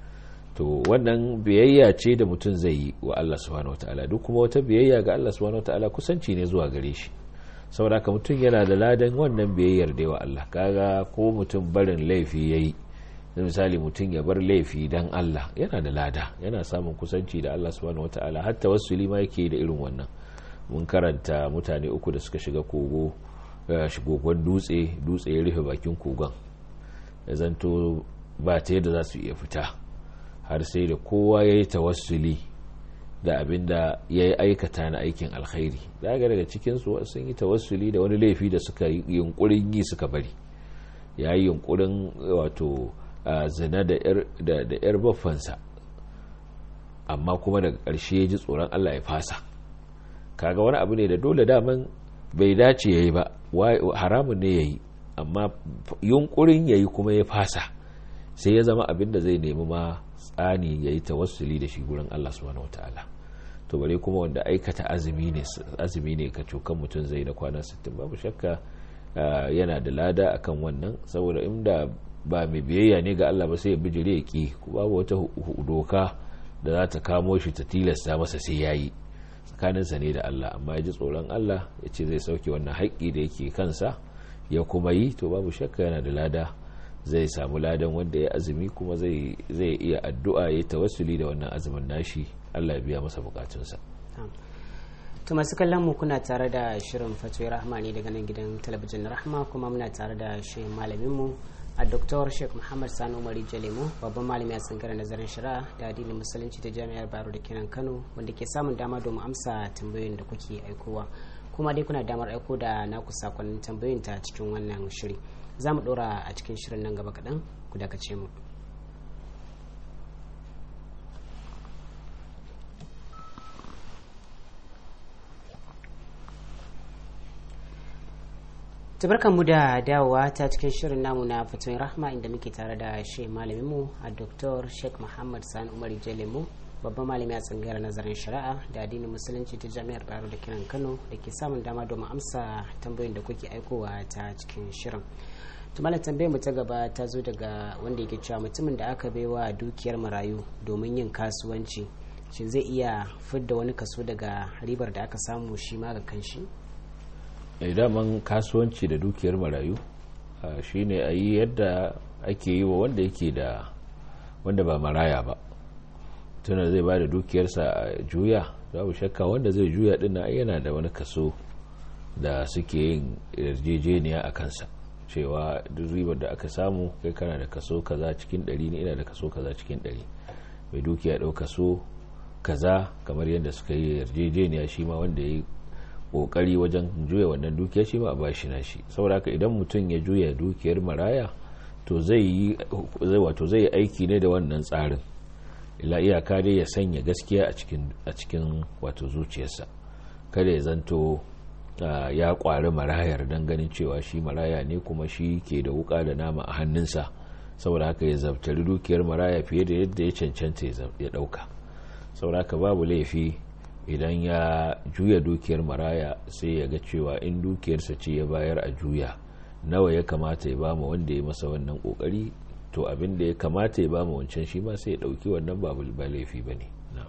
to wannan biyayya ce da mutum zai yi wa Allah subhanahu wataala duk kuma wata biyayya ga Allah subhanahu wataala kusanci ne zuwa gare shi saboda haka mutum yana da ladan wannan biyayyar da wa Allah kaga ko mutum barin laifi yayi misali mutum ya bar laifi dan Allah yana da lada yana samun kusanci da Allah subhanahu wataala hatta wasu ma yake da irin wannan mun karanta mutane uku da suka shiga kogo shigogon dutse dutse ya rufe bakin kogon ya zanto ba ta yadda za su iya fita har sai da kowa ya yi tawassuli da abin da ya yi aikata na aikin alkhairi daga daga cikinsu sun yi tawassuli da wani laifi da suka yi yunkurin yi suka bari ya yi yunkurin wato zina da 'yar baffansa amma kuma daga ƙarshe ya ji tsoron allah ya fasa kaga wani abu ne da dole daman bai dace ya yi ba haramun ne ya yi amma yunkurin ya yi kuma ya fasa sai ya zama abin da zai nemi ma tsani ya yi tawassuli da shi gurin Allah subhanahu wataala to bare kuma wanda aikata azumi ne azumi ne ka cokan mutum zai na kwana 60 babu shakka yana da lada akan wannan saboda inda ba mai biyayya ne ga Allah ba sai ya bijire ya ki babu wata doka da za ta kamo shi ta tilasta masa sai yayi tsakaninsa ne da Allah amma ya ji tsoron Allah ya ce zai sauke wannan haƙƙi da yake kansa ya kuma yi to babu shakka yana da lada zai samu ladan wanda ya azumi kuma zai iya addu'a ya tawassuli da wannan azumin nashi Allah ya biya masa bukatunsa to masu kallon mu kuna tare da shirin fatoyi rahma ne daga nan gidan talabijin rahma kuma muna tare da shi malamin mu a Dr. Sheikh Muhammad Sani Umari Jalemo babban malami a tsangarar nazarin shari'a da addinin musulunci ta jami'ar Baro da kenan Kano wanda ke samun dama domin amsa tambayoyin da kuke aikowa kuma dai kuna damar aiko da naku sakonnin tambayoyin ta cikin wannan shiri za mu ɗora a cikin shirin nan gaba kaɗan ku dakace mu. tabarkan mu da dawowa ta cikin shirin namu na fatoyin rahma inda muke tare da shi malaminmu a dr sheikh muhammad sani umar jalemu babban malami a tsangayar nazarin shari'a da addinin musulunci ta jami'ar baro da kiran kano da ke samun dama domin amsa tambayoyin da kuke aikowa ta cikin shirin tumala tambayar mu ta gaba ta zo daga wanda yake cewa mutumin da aka baiwa dukiyar marayu domin yin kasuwanci shin zai iya fidda wani kaso daga ribar da aka samu shi ma ga kanshi daman kasuwanci da dukiyar marayu shine a yi yadda ake yi wa wanda yake da wanda ba maraya ba tuna zai ba da dukiyarsa a juya babu shakka wanda zai juya din na yana da wani kaso da suke yin yarjejeniya a kansa cewa duk ribar da aka samu kai kana da kaso kaza cikin ɗari ne ina da kaso kaza cikin ɗari mai dukiya ɗau kaso kaza kamar yadda suka yi yarjejeniya shi ma wanda ya yi kokari wajen juya wannan dukiya shi ma a bashi na shi saboda haka idan mutum ya juya dukiyar maraya to zai yi wato zai yi aiki ne da wannan tsarin ila iyaka dai ya sanya gaskiya a cikin a cikin wato zuciyarsa kada ya zanto ya kwari marayar don ganin cewa shi maraya ne kuma shi ke da wuka da nama a hannunsa saboda haka ya zabtari dukiyar maraya fiye da yadda ya cancanta ya dauka saboda haka babu laifi idan ya juya dukiyar maraya sai ya ga cewa in dukiyarsa ce ya bayar a juya nawa ya kamata ya bama wanda ya masa wannan kokari to abin da ya kamata ya bama wancan shi ma sai ya dauki wannan babu ba laifi bane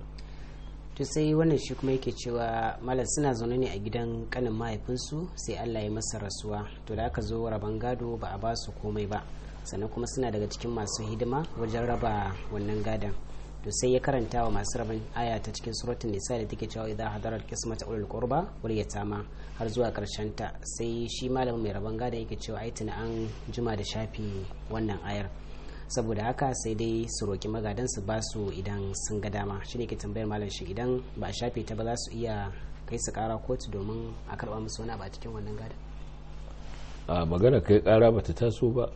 to sai wannan shi kuma yake cewa malam suna zaune ne a gidan kanin mahaifinsu sai Allah ya masa rasuwa to da aka zo raban gado ba a ba su komai ba sannan kuma suna daga cikin masu hidima wajen raba wannan gadon to sai ya karanta wa masu rabin aya ta cikin suratun nisa da take cewa idan hadarar kismata ulul qurba wal yatama har zuwa karshen ta sai shi malamin mai rabon gada yake cewa ai tuna an juma da shafi wannan ayar saboda haka sai dai su roki magadan su ba su idan sun ga dama shine ke tambayar malam shi idan ba a shafe ta ba za su iya kai su kara kotu domin a karba musu wani ba cikin wannan gada a magana kai kara bata taso ba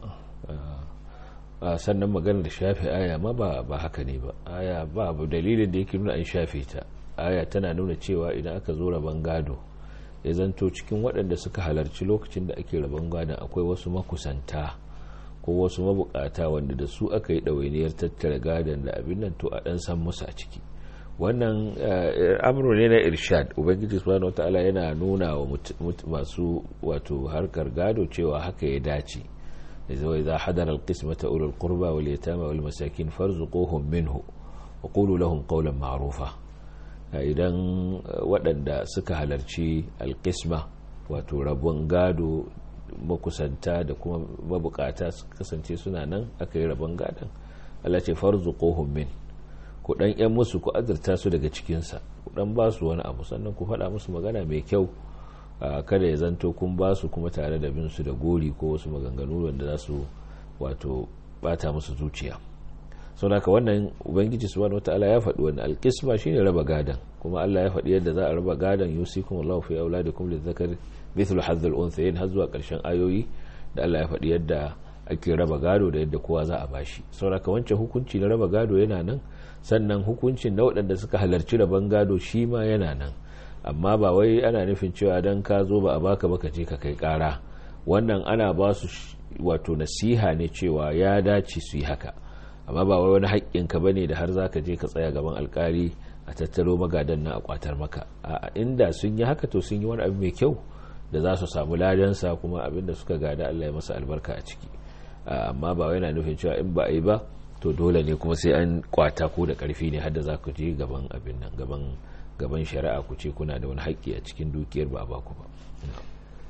sannan magana da shafe aya ma ba ba haka ne ba aya ba abu dalilin da yake nuna an shafe ta aya tana nuna cewa idan aka zo rabon gado ya zanto cikin waɗanda suka halarci lokacin da ake rabon gadon akwai wasu makusanta ko wasu mabukata wanda da su aka yi ɗawainiyar tattara gadon da abin nan to a ɗan san musu a ciki wannan amru ne na irshad ubangiji subhanahu wataala yana nuna wa masu wato harkar gado cewa haka ya dace إذا حضر القسمة أولو القربى واليتامى والمساكين فارزقوهم منه وقولوا لهم قولا معروفا idan waɗanda suka halarci alƙisma wato rabon gado makusanta da kuma mabukata su kasance suna nan aka yi rabon gadon Allah ce farzu min ku ɗan ‘yan musu ku azurta su daga cikinsa ku ɗan ba su wani abu sannan ku faɗa musu magana mai kyau kada ya zanto kun ba su kuma tare da bin su da gori ko wasu maganganu wanda za su wato bata musu zuciya sau da wannan ubangiji subhanahu wataala ya faɗi wani alƙisma shine raba gadan kuma Allah ya faɗi yadda za a raba gadan yusikum Allahu fi auladikum lidzakar mithlu hadhal unthayayn har zuwa ƙarshen ayoyi da Allah ya faɗi yadda ake raba gado da yadda kowa za a bashi sauraka wancan hukunci na raba gado yana nan sannan hukuncin na waɗanda suka halarci raban gado shi ma yana nan amma ba wai ana nufin cewa dan ka zo ba a baka baka je ka kai kara wannan ana ba su wato nasiha ne cewa ya dace su yi haka amma ba wai wani haƙƙin ka bane da har zaka je ka tsaya gaban alkali a tattaro magadan na a kwatar maka a inda sun yi haka to sun yi wani abu mai kyau da za su samu ladansa kuma abin da suka gada Allah ya masa albarka a ciki amma ba wai yana nufin cewa in ba a yi ba to dole ne kuma sai an kwata ko da karfi ne har da za ku je gaban abin nan gaban gaban shari'a ku ce kuna da wani haƙƙi a cikin dukiyar ba ba ku ba to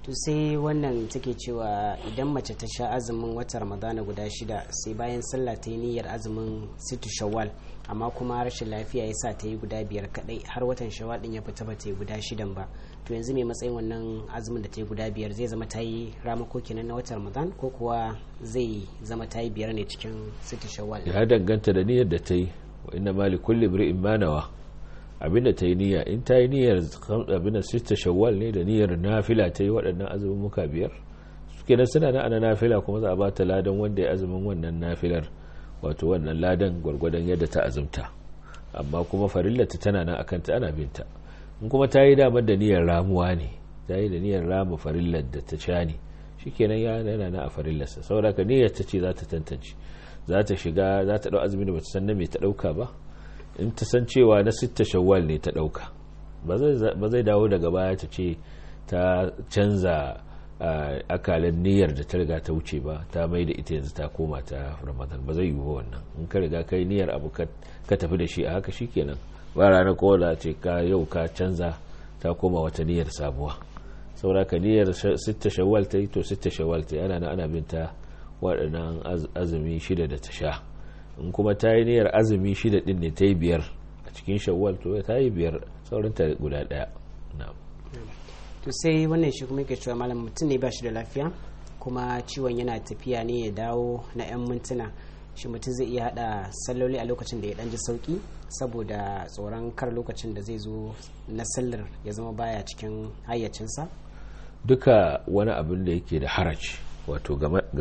to sai wannan take cewa idan mace ta sha azumin wata ramadana guda shida sai bayan sallah ta yi niyyar azumin situ shawwal amma kuma rashin lafiya ya sa ta yi guda biyar kadai har watan shawwal din ya fita ba ta yi guda shidan ba to yanzu mai matsayin wannan azumin da ta yi guda biyar zai zama ta yi ramako kenan na watan ramadan ko kuwa zai zama ta yi biyar ne cikin situ shawwal ya danganta da niyyar da ta yi wa inna mali kulli imri'in ma nawa abinda ta yi niyya in ta yi niyyar abinda sita shawwal ne da niyyar nafila ta yi waɗannan azumin muka biyar suke nan suna na ana nafila kuma za a ba ta ladan wanda ya azumin wannan nafilar wato wannan ladan gwargwadon yadda ta azumta amma kuma farillata tana nan akan ta ana binta in kuma ta yi damar da niyyar ramuwa ne ta yi da niyyar rama farillar da ta sha ne shikenan ya yana na a farillarsa saboda ka niyyar ta ce za ta tantance za ta shiga za ta ɗau azumin da ba ta san na me ta ɗauka ba in ta san cewa na sitta shawwal ne ta ɗauka ba zai dawo daga baya ta ce ta canza akalin niyyar da ta riga ta wuce ba ta mai da ita yanzu ta koma ta ramadan ba zai yi ba wannan in ka riga kai niyyar abu ka tafi da shi a haka shikenan ba ranar kowa ce ka yau ka canza ta koma wata niyyar sabuwa saboda ka niyyar sitta shawwal ta yi to sitta shawwal ta yi ana ana binta waɗannan azumi shida da ta sha in kuma ta yi niyyar azumi shida din ne ta yi biyar a cikin shawwal to ta yi biyar saurin ta guda ɗaya to sai wannan shi kuma yake cewa malam mutum ne ba shi da lafiya kuma ciwon yana tafiya ne ya dawo na 'yan mintuna shi mutum zai iya hada salloli a lokacin da ya dan ji sauki saboda tsoron kar lokacin da zai zo na sallar ya zama baya cikin hayyacinsa duka wani abin da yake da haraci wato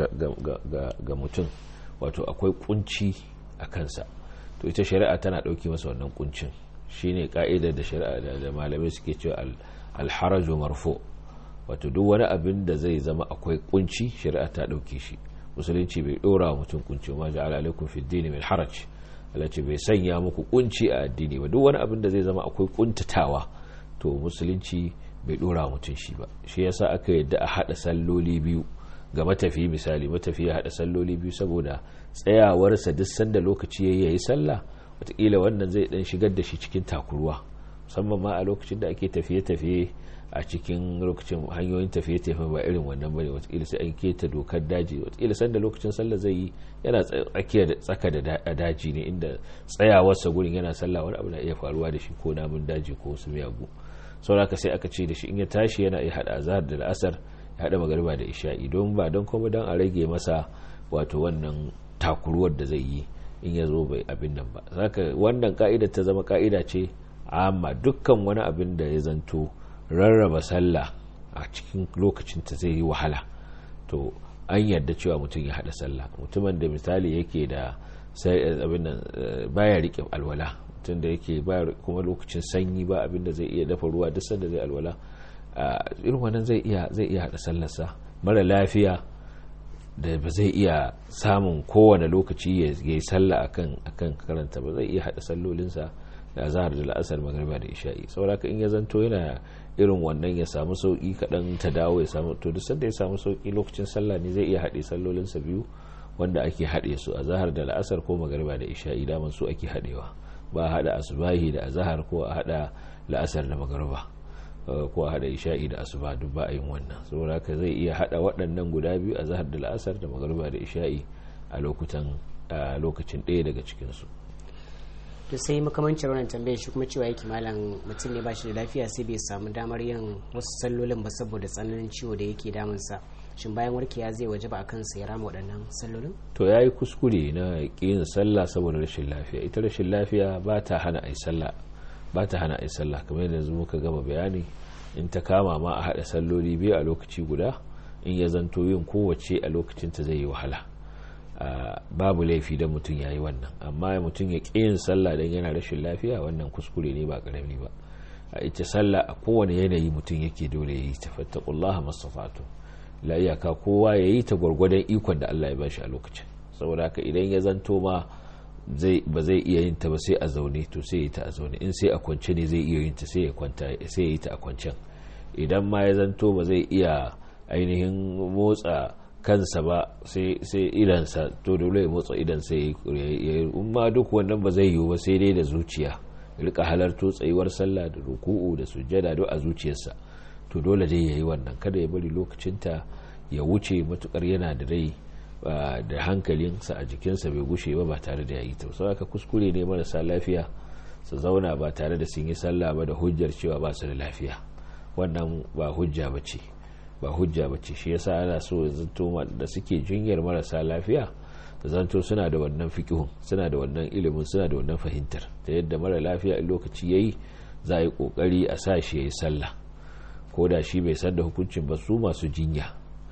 ga mutum wato akwai kunci a kansa to ita shari'a tana ɗauki masa wannan kuncin shine ka'idar da shari'a da malamai suke cewa alharaju marfo wato duk wani abin da zai zama akwai kunci shari'a ta ɗauke shi musulunci bai ɗora wa mutum kunci ma ja'ala alaikum fi dini min haraj Allah ce bai sanya muku kunci a addini ba duk wani abin da zai zama akwai kuntatawa to musulunci bai ɗora wa mutum shi ba shi yasa aka yadda a haɗa salloli biyu ga matafi misali matafi ya haɗa salloli biyu saboda tsayawarsa duk sanda lokaci ya yi sallah wataƙila wannan zai ɗan shigar da shi cikin takurwa musamman ma a lokacin da ake tafiye-tafiye a cikin lokacin hanyoyin tafiye-tafiye ba irin wannan bane wataƙila sai an keta dokar daji wataƙila sanda lokacin sallah zai yi yana tsaka da daji ne inda tsayawarsa gurin yana sallah wani abu na iya faruwa da shi ko namun daji ko wasu miyagu sauraka sai aka ce da shi in ya tashi yana iya haɗa azhar da la'asar ya haɗa magariba da isha'i don ba don kuma don a rage masa wato wannan takuruwar da zai yi in ya zo bai abin nan ba zaka wannan ka'ida ta zama ka'ida ce amma dukkan wani abin da ya zanto rarraba sallah a cikin lokacin ta zai yi wahala to an yarda cewa mutum ya hada sallah mutumin da misali yake da sai abin nan baya rike alwala mutum da yake ba kuma lokacin sanyi ba abin da zai iya dafa ruwa duk sanda zai alwala irin wannan zai iya zai iya hada sallarsa mara lafiya da ba zai iya samun kowane lokaci ya yi sallah akan akan karanta ba zai iya hada sallolinsa da azhar da la'asar magariba da isha'i saboda in ya zanto yana irin wannan ya samu sauki kaɗan ta dawo ya samu to duk sanda ya samu sauki lokacin sallah ne zai iya haɗe sallolinsa biyu wanda ake haɗe su a zahar da la'asar ko magariba da isha'i daman su ake haɗewa ba a haɗa asubahi da azahar ko a haɗa la'asar da magariba ko a haɗa isha'i da asuba duk ba a yin wannan saboda haka zai iya haɗa waɗannan guda biyu a zahar da la'asar da magariba da isha'i a lokutan a lokacin ɗaya daga cikinsu to sai makamancin wannan tambayar shi kuma cewa yake malam mutum ne ba shi da lafiya sai bai samu damar yin wasu sallolin ba saboda tsananin ciwo da yake damunsa shin bayan warkewa zai waje ba a kansa ya rama waɗannan sallolin to ya yi kuskure na yin sallah saboda rashin lafiya ita rashin lafiya ba ta hana a yi sallah ba ta hana a yi sallah kamar yadda yanzu muka gama bayani in ta kama ma a haɗa salloli biyu a lokaci guda in ya zanto yin kowace a lokacin ta zai yi wahala babu laifi don mutum ya yi wannan amma mutum ya ƙi yin sallah don yana rashin lafiya wannan kuskure ne ba ƙarami ba a ita sallah a kowane yanayi mutum yake dole ya yi ta fattakullaha mastafatu la iyaka kowa ya yi ta gwargwadon ikon da Allah ya ba shi a lokacin saboda haka idan ya zanto ma ba zai iya yin ta ba sai a zaune to sai ya ta a zaune in sai a kwance ne zai iya yin ta sai ya kwanta sai ya yi ta a kwancen idan ma ya zanto ba zai iya ainihin motsa kansa ba sai idansa to dole ya motsa idan sai ya ma duk wannan ba zai yiwu ba sai dai da zuciya rika halarto tsayuwar sallah da ruku'u da sujjada duk a zuciyarsa to dole dai ya yi wannan kada ya bari lokacinta ya wuce matukar yana da rai da hankalinsa a jikinsa bai gushe ba ba tare da ya yi ta sau aka kuskure ne marasa lafiya su zauna ba tare da sun yi sallah ba da hujjar cewa ba su da lafiya wannan ba hujja ba ce ba hujja ba ce shi yasa ana so zanto da suke jinyar marasa lafiya zanto suna da wannan fikihun suna da wannan ilimin suna da wannan fahimtar ta yadda mara lafiya in lokaci yayi za a yi kokari a sa shi ya yi sallah ko da shi bai san da hukuncin ba su masu jinya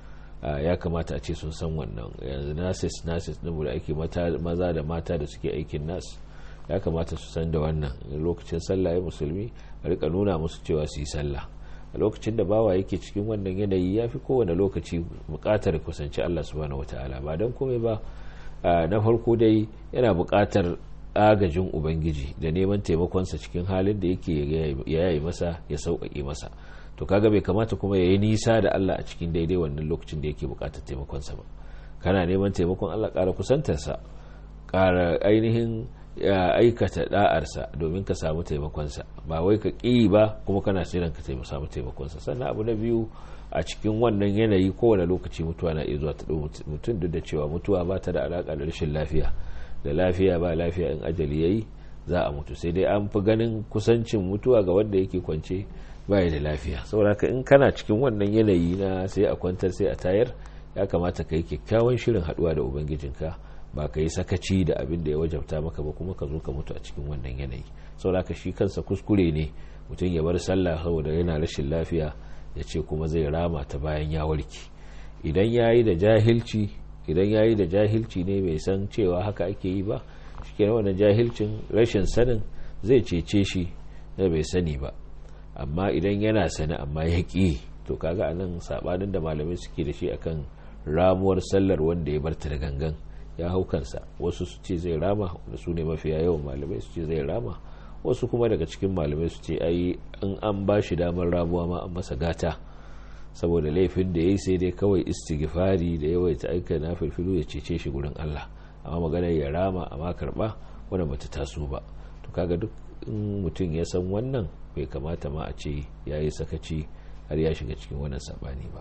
ya kamata a ce sun san wannan yanzu nasis nasis ɗin da ake maza da mata da suke aikin nas ya kamata su san da wannan lokacin sallah ya musulmi a rika nuna musu cewa su yi sallah a lokacin da bawa yake cikin wannan yanayi ya fi kowane lokaci bukatar kusanci Allah subhanahu wataala ba don komai ba na farko dai yana bukatar agajin ubangiji da neman taimakonsa cikin halin da yake ya yi masa ya sauƙaƙe masa to kaga bai kamata kuma ya yi nisa da Allah a cikin daidai wannan lokacin da yake bukatar taimakonsa ba kana neman taimakon Allah ƙara kusantarsa ƙara ainihin ya aikata da'arsa domin ka samu taimakonsa ba wai ka ƙi ba kuma kana siran ka samu taimakonsa sannan abu na biyu a cikin wannan yanayi kowane lokaci mutuwa na iya zuwa ta mutum duk da cewa mutuwa ba ta da alaƙa da rashin lafiya da lafiya ba lafiya in ajali yayi za a mutu sai dai an fi ganin kusancin mutuwa ga wanda yake kwance baya da lafiya saboda in kana cikin wannan yanayi na sai a kwantar sai a tayar ya kamata ka yi kyakkyawan shirin haɗuwa da ubangijinka ba ka yi sakaci da abin da ya wajabta maka ba kuma ka zo ka mutu a cikin wannan yanayi saboda shi kansa kuskure ne mutum ya bar sallah saboda yana rashin lafiya ya ce kuma zai rama ta bayan ya warke idan ya yi da jahilci idan ya yi da jahilci ne bai san cewa haka ake yi ba shi wannan jahilcin rashin sanin zai cece shi da bai sani ba amma idan yana sani amma ya ƙi to kaga anan sabanin da malamai suke da shi akan ramuwar sallar wanda ya barta da gangan ya hau kansa wasu su ce zai rama da su ne mafiya yawan malamai su ce zai rama wasu kuma daga cikin malamai su ce ai in an ba shi damar ramuwa ma an masa gata saboda laifin da ya yi sai dai kawai istighfari da yawaita aika na filfilu ya cece shi gurin Allah amma maganar ya rama amma karba wannan bata taso ba to kaga duk in mutum ya san wannan bai kamata ma a ce ya yi sakaci har ya shiga cikin wannan sabani ba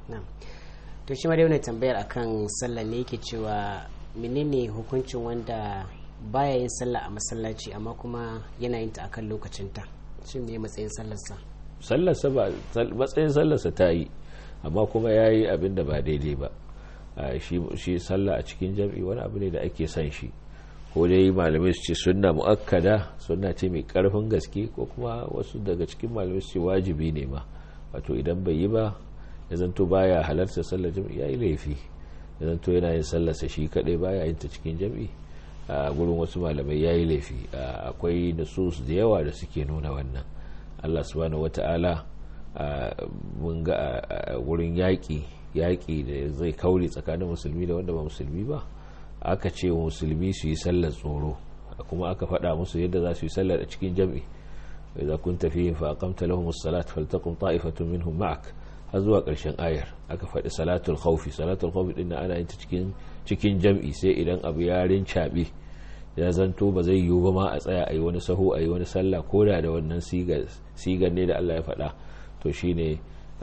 to shi ma dai wani tambayar akan sallah ne yake cewa menene hukuncin wanda baya yin sallah a masallaci amma kuma yana yin ta akan lokacinta shin me matsayin sallarsa sallarsa ba matsayin sallarsa ta yi amma kuma ya yi abin da ba daidai ba shi sallah a cikin jam'i wani abu ne da ake son shi ko dai malamai su ce sunna mu'akkada sunna ce mai karfin gaske ko kuma wasu daga cikin malamai su ce wajibi ne ma wato idan bai yi ba ya zanto baya halarta sallar jam'i ya yi laifi ya zanto yana yin sallarsa shi kadai baya yin ta cikin jam'i a gurin wasu malamai ya yi laifi akwai nasus da yawa da suke nuna wannan allah subhanahu wata'ala mun ga wurin yaƙi yaƙi da zai kaure tsakanin musulmi da wanda ba musulmi ba aka ce wa musulmi su yi sallar tsoro kuma aka faɗa musu yadda za su yi sallar a cikin jam'i idza kunta fihim fa aqamta lahum as-salat faltaqum ta'ifatun minhum ma'ak har zuwa ƙarshen ayar aka faɗi salatul khawfi salatul khawfi din ana yin ta cikin cikin jam'i sai idan abu ya rincaɓe ya zanto ba zai yiwu ba ma a tsaya a yi wani sahu a yi wani sallah ko da da wannan sigar ne da Allah ya faɗa to shine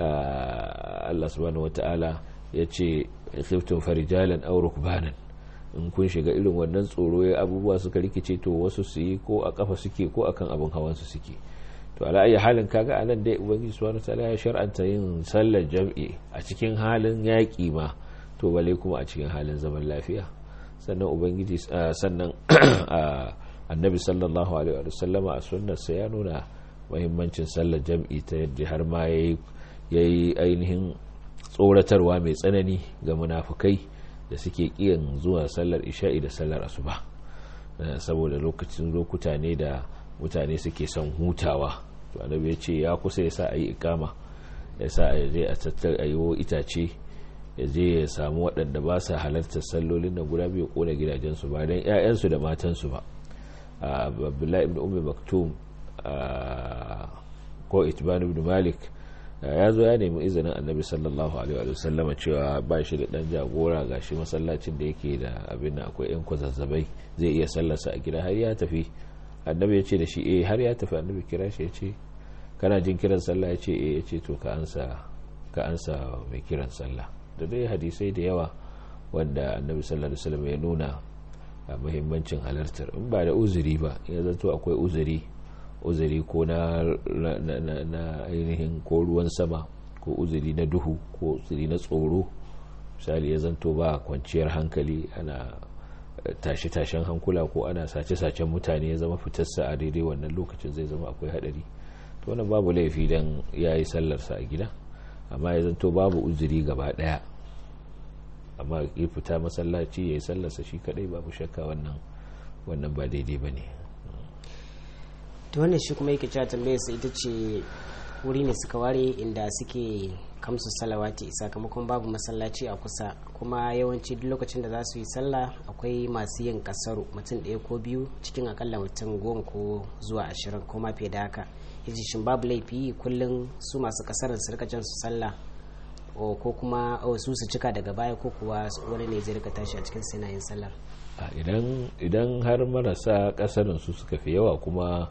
Allah subhanahu wata'ala ya ce khiftun farijalan aw rukbanan in kun shiga irin wannan tsoro ya abubuwa suka rikice to wasu su yi ko a kafa suke ko akan abin hawan su suke to ala ayi halin kaga anan dai ubangiji subhanahu wata'ala ya shar'anta yin sallar jam'i a cikin halin yaƙi ma to bale kuma a cikin halin zaman lafiya sannan ubangiji sannan annabi sallallahu alaihi wa sallama a sunnarsa ya nuna mahimmancin sallar jam'i ta yadda har ma ya yi ainihin tsoratarwa mai tsanani ga munafukai da suke kiyan zuwa sallar isha'i da sallar asuba saboda lokacin lokuta ne da mutane suke son hutawa to annabi ya ce ya kusa ya sa a yi ikama ya sa a je a tattar a yi itace ya je ya samu waɗanda ba sa halartar sallolin na guda biyu kona gidajensu ba don 'ya'yansu da matansu ba abdullahi ibn umar maktum ko itban ibn malik ya zo ya nemi izinin annabi sallallahu alaihi wa sallama cewa ba shi da dan jagora ga shi masallacin da yake da abin da akwai yan kwazazzabai zai iya sallarsa a gida har ya tafi annabi ya ce da shi eh har ya tafi annabi kira shi ya ce kana jin kiran sallah ya ce eh ya ce to ka ansa ka ansa mai kiran sallah da dai hadisai da yawa wanda annabi sallallahu alaihi wasallam ya nuna a muhimmancin halartar in ba da uzuri ba ya zato akwai uzuri uzuri ko na na ainihin ko ruwan sama ko uzuri na duhu ko uzuri na tsoro misali ya zanto ba kwanciyar hankali ana tashe-tashen hankula ko ana sace-sacen mutane ya zama fitarsa a daidai wannan lokacin zai zama akwai hadari to wannan babu laifi don ya yi sallarsa a gida amma ya zanto babu uzuri gaba daya amma ya fita masallaci ya yi sallarsa shi kadai babu shakka wannan wannan ba daidai ba ne to wannan shi kuma yake cewa tambayar sa ita ce wuri ne suka ware inda suke kamsu salawati sakamakon babu masallaci a kusa kuma yawanci duk lokacin da za su yi sallah akwai masu yin kasaru mutum ɗaya ko biyu cikin akalla mutum goma ko zuwa ashirin ko ma fiye da haka yaji shin babu laifi kullum su masu kasarin su rika jan su sallah ko kuma su su cika daga baya ko kuwa wani ne zai rika tashi a cikin sinayin sallar idan har marasa kasarin su suka fi yawa kuma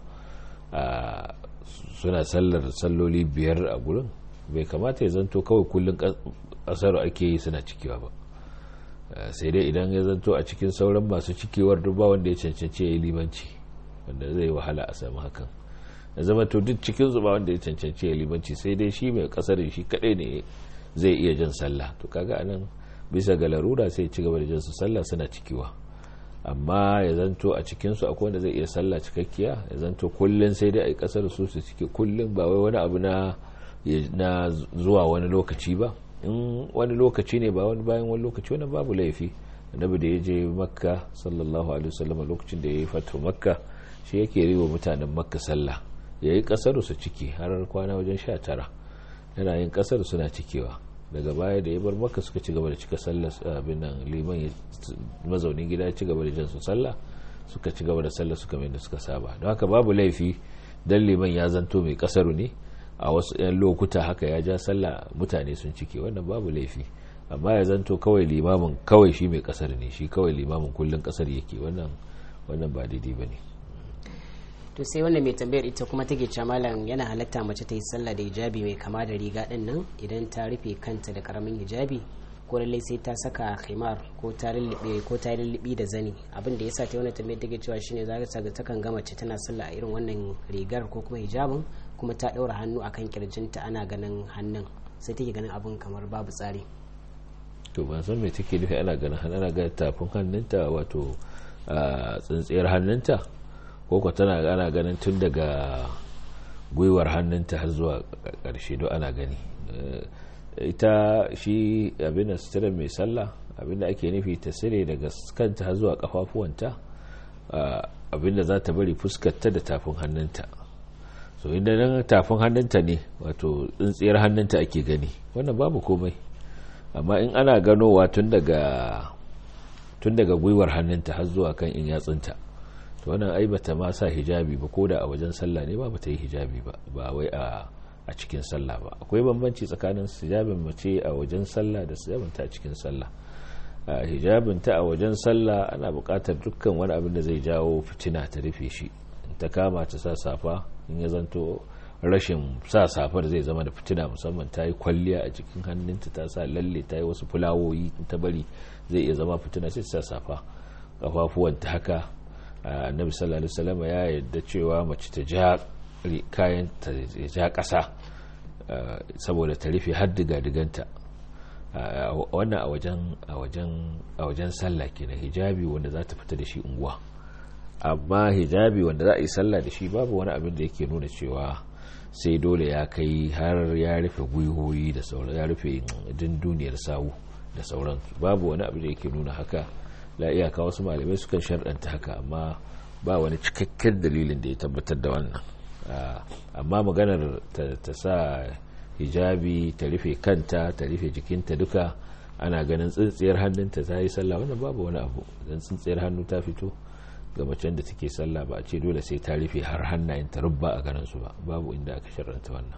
suna sallar salloli biyar a gurin bai kamata ya zanto kawai kullum kasar ake yi suna cikewa ba sai dai idan ya zanto a cikin sauran masu cikewar duba wanda ya cancanci ya yi limanci wanda zai wahala a samu hakan ya zama to duk cikin zuba wanda ya cancanci ya yi limanci sai dai shi mai kasarin shi kadai ne zai iya jan sallah to kaga anan bisa ga larura sai ci gaba da jan su sallah suna cikewa amma ya zanto a cikinsu akwai wanda zai iya sallah cikakkiya ya zanto kullum sai dai a yi kasar su su cike kullum ba wai wani abu na na zuwa wani lokaci ba in wani lokaci ne ba wani bayan wani lokaci wani babu laifi annabi da ya je makka sallallahu alaihi wasallam lokacin da ya yi fatu makka shi yake riwa mutanen makka sallah ya yi kasar su ciki har kwana wajen sha tara yana yin kasar suna cikewa daga baya da ya bar makka suka ci gaba da cika sallah abin nan liman mazaunin gida ya ci gaba da jan su sallah suka ci gaba da sallah suka mai da suka saba don haka babu laifi dan liman ya zanto mai kasaru ne a wasu 'yan lokuta haka ya ja sallah mutane sun cike wannan babu laifi amma ya zanto kawai limamin kawai shi mai kasar ne shi kawai limamin kullum kasar yake wannan wannan ba daidai ba ne to sai wannan mai tambayar ita kuma take cewa malam yana halatta mace ta yi sallah da hijabi mai kama da riga din nan idan ta rufe kanta da karamin hijabi ko lallai sai ta saka khimar ko ta lullube ko ta lullubi da zani abin da yasa ta wannan tambayar take cewa shine za ta ga takan ga mace tana sallah a irin wannan rigar ko kuma hijabin kuma ta ɗaura hannu a kan kirjinta ana ganin hannun sai take ganin abin kamar babu tsari to ban san me take nufi ana ganin hannun ana ganin tafin hannunta wato tsintsiyar hannunta ko ko tana ana ganin tun daga gwiwar hannunta har zuwa ƙarshe don ana gani ita shi abin da sutura mai sallah abin da ake nufi ta sire daga kanta har zuwa kafafuwanta abin da za ta bari fuskarta da tafin hannunta so inda nan tafin hannunta ne wato tsintsiyar hannunta ake gani wannan babu komai amma in ana ganowa tun daga tun daga gwiwar hannunta har zuwa kan in yatsunta to wannan ai bata ma sa hijabi ba koda a wajen sallah ne ba bata yi hijabi ba ba wai a a cikin sallah ba akwai bambanci tsakanin hijabin mace a wajen sallah da hijabinta a cikin sallah hijabinta a wajen sallah ana buƙatar dukkan wani abin da zai jawo fitina ta rufe shi ta kama ta sa safa in ya zanto rashin sa safar zai zama da fitina musamman ta yi kwalliya a cikin hannunta ta sa lalle ta yi wasu fulawoyi ta bari zai iya zama fitina sai ta sa safa kafafuwanta haka annabi sallallahu alaihi wasallam ya yarda cewa mace ta ja kayan ta ja ƙasa saboda ta rufe har diga-diganta wannan a wajen a wajen a wajen sallah kenan hijabi wanda za ta fita da shi unguwa amma hijabi wanda za a yi sallah da shi babu wani abin da yake nuna cewa sai dole ya kai har ya rufe gwiwoyi da sauran ya rufe dunduniyar sawu da sauran babu wani abin da yake nuna haka la iyaka wasu malamai sukan sharɗanta haka amma ba wani cikakken dalilin da ya tabbatar da wannan amma maganar ta sa hijabi ta rufe kanta ta rufe jikinta duka ana ganin tsintsiyar hannunta ta yi sallah wannan babu wani abu don tsintsiyar hannu ta fito ga macen da take sallah ba a ce dole sai ta rufe har hannayen ta rubba a ganin su ba babu inda aka sharranta wannan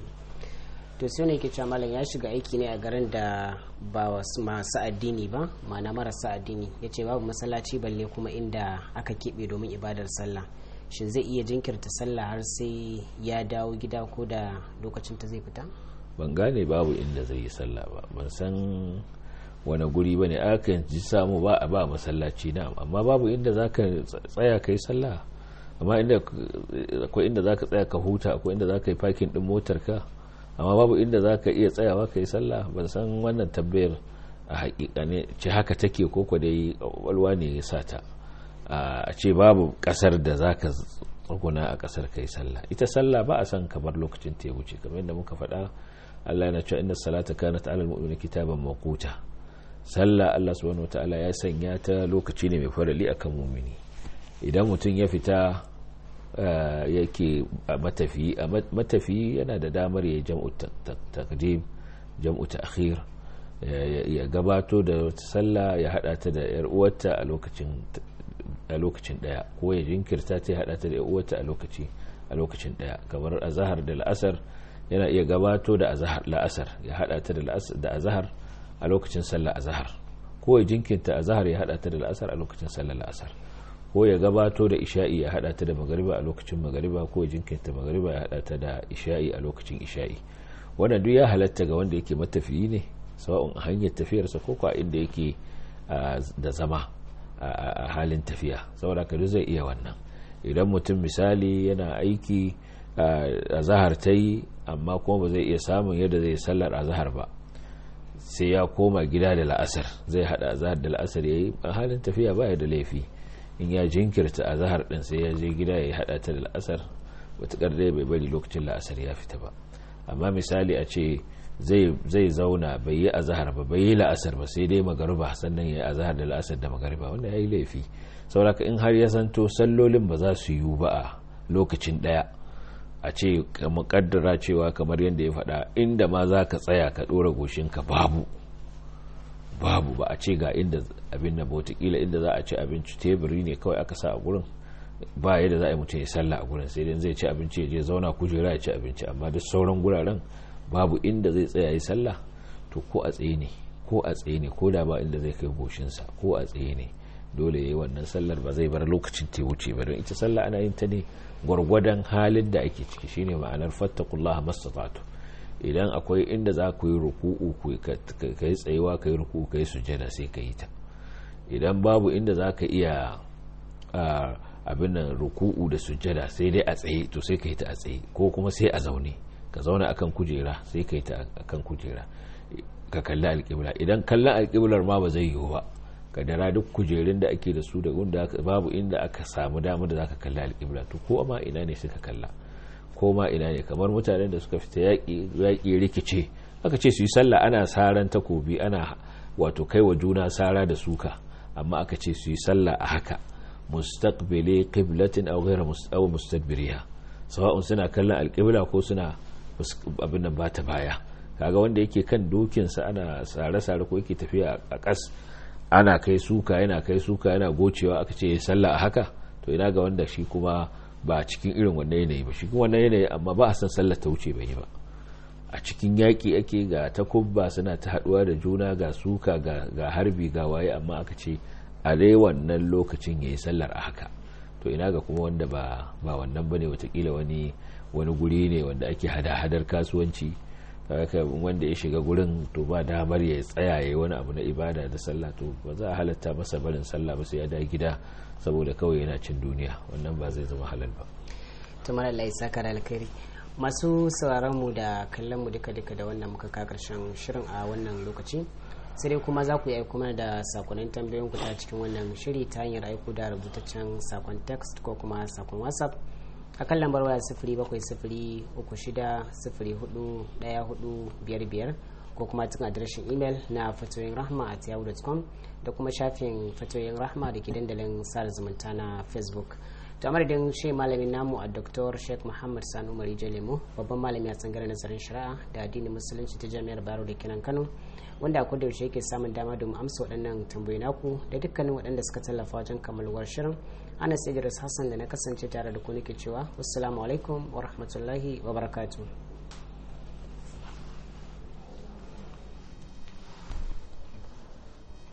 to sai ne ke malam ya shiga aiki ne a garin da ba masu addini ba ma'ana marasa addini ya ce babu masallaci balle kuma inda aka keɓe domin ibadar sallah shin zai iya jinkirta sallah har sai ya dawo gida ko da lokacin ta zai fita ban gane babu inda zai yi sallah ba ban san wani guri ba ne aka ji samu ba a ba masallaci na amma babu inda za ka tsaya ka yi sallah amma inda akwai inda za ka tsaya ka huta akwai inda za ka yi fakin din motar ka amma babu inda za ka iya tsayawa ka yi sallah ban san wannan tabbayar a hakika ne ce haka take ko ko dai walwa ne ya sa ta a ce babu kasar da za ka tsuguna a kasar ka yi sallah ita sallah ba a san kamar lokacin ta ya wuce kamar yadda muka faɗa Allah yana cewa inna salata kanat ala almu'mina kitaban mawquta sallah Allah subhanahu wataala ya sanya ta lokaci ne mai farali akan mu'mini idan mutum ya fita yake matafi matafi yana da damar ya jam'u taqdim jam'u ta'khir ya gabato da wata sallah ya hada ta da yar uwarta a lokacin a lokacin daya ko ya jinkirta ta ya hada ta da yar uwarta a lokaci a lokacin daya kamar azhar da al'asar yana iya gabato da la'asar ya hada ta da azahar a lokacin sallar azahar ko ya jinkinta azahar ya hada ta da la'asar a lokacin sallar la'asar ko ya gabato da isha'i ya hada ta da magariba a lokacin magariba ko ya jinkinta magariba ya hada ta da isha'i a lokacin isha'i wannan duk ya halatta ga wanda yake matafiyi ne sawa'un a hanyar tafiyarsa ko a inda yake da zama a halin tafiya saboda ka zai iya wannan idan mutum misali yana aiki a zahar ta yi amma kuma ba zai iya samun yadda zai sallar a zahar ba sai ya koma gida da la'asar zai hada zahar da la'asar ya yi a halin tafiya baya da laifi in ya jinkirta a zahar din sai ya je gida ya hada ta da la'asar wataƙar dai bai bari lokacin la'asar ya fita ba amma misali a ce zai zauna bai yi a zahar ba bai yi la'asar ba sai dai magariba sannan ya yi a zahar da la'asar da magariba wanda ya yi laifi sauraka in har ya santo sallolin ba za su yiwu ba a lokacin ɗaya a ce mukaddara cewa kamar yadda ya faɗa inda ma za ka tsaya ka ɗora goshinka babu babu ba a ce ga inda abin da botakila inda za a ci abinci teburi ne kawai aka sa a gurin ba yadda za a yi mutum ya salla a gurin sai dai zai ci abinci ya je zauna kujera ya ci abinci amma duk sauran guraren babu inda zai tsaya yi sallah to ko a tsaye ne ko a tsaye ne ko da ba inda zai kai goshinsa ko a tsaye ne dole ya yi wannan sallar ba zai bar lokacin ta wuce ba don ita sallah ana yin ta ne gwargwadon halin da ake ciki shine ma'anar fattakullaha mastata'tu idan akwai inda za ku yi ruku'u ka yi tsayuwa ka yi ruku'u ka yi sujada sai ka yi ta idan babu inda za ka iya abin nan ruku'u da sujada sai dai a tsaye to sai ka yi ta a tsaye ko kuma sai a zaune ka zauna akan kujera sai ka yi ta akan kujera ka kalli alƙibla idan kallon alƙiblar ma ba zai yiwu ba kadara duk kujerun da ake da su da wanda babu inda aka samu damar da zaka kalli alƙibla to ko ma ina ne suka kalla ko ma ina ne kamar mutanen da suka fita yaƙi yaƙi rikice aka ce su yi sallah ana saran takobi ana wato kai wa juna sara da suka amma aka ce su yi sallah a haka mustaqbili qiblatin aw ghayra aw mustadbiriha sawa'un suna kallon alƙibla ko suna abin nan bata baya kaga wanda yake kan dokinsa ana sare-sare ko yake tafiya a ƙas ana kai suka yana kai suka yana gocewa aka ce sallah a haka to ina ga wanda shi kuma ba a cikin irin wannan yanayi ba shi kuma wannan yanayi amma ba a san sallar ta wuce bai yi ba a cikin yaƙi ake ga takubba suna ta haɗuwa da juna ga suka ga harbi ga waye amma aka ce a dai wannan lokacin ya yi sallar a haka to ina ga kuma wanda ba ba wannan bane watakila wani wani guri ne wanda ake hada-hadar kasuwanci haka wanda ya shiga gurin to ba damar ya tsaya ya wani abu na ibada da sallah to ba za a halatta masa barin sallah ba sai ya da gida saboda kawai yana cin duniya wannan ba zai zama halal ba tumar Allah ya saka da alkhairi masu sauraron mu da kallon mu duka duka da wannan muka ka karshen shirin a wannan lokaci sai dai kuma za ku yi kuma da sakonnin tambayoyin ku ta cikin wannan shiri ta hanyar aiko da rubutaccen sakon text ko kuma sakon whatsapp a kan lambar waya sifiri bakwai sifiri uku shida sifiri hudu daya hudu biyar biyar ko kuma cikin adireshin imel na fatoyin rahma at yahoo.com da kuma shafin fatoyin rahma da ke dandalin sada zumunta na facebook to a madadin shi malamin namu a dr sheikh muhammad sanu mari lemo babban malami a tsangar nazarin shari'a da addinin musulunci ta jami'ar baro da kenan kano wanda a yaushe yake samun dama domin amsa waɗannan tambayi naku da dukkanin waɗanda suka tallafa wajen kammaluwar shirin anas idris hassan da na kasance tare da ku nake cewa wassalamu alaikum wa rahmatullahi wa barakatuh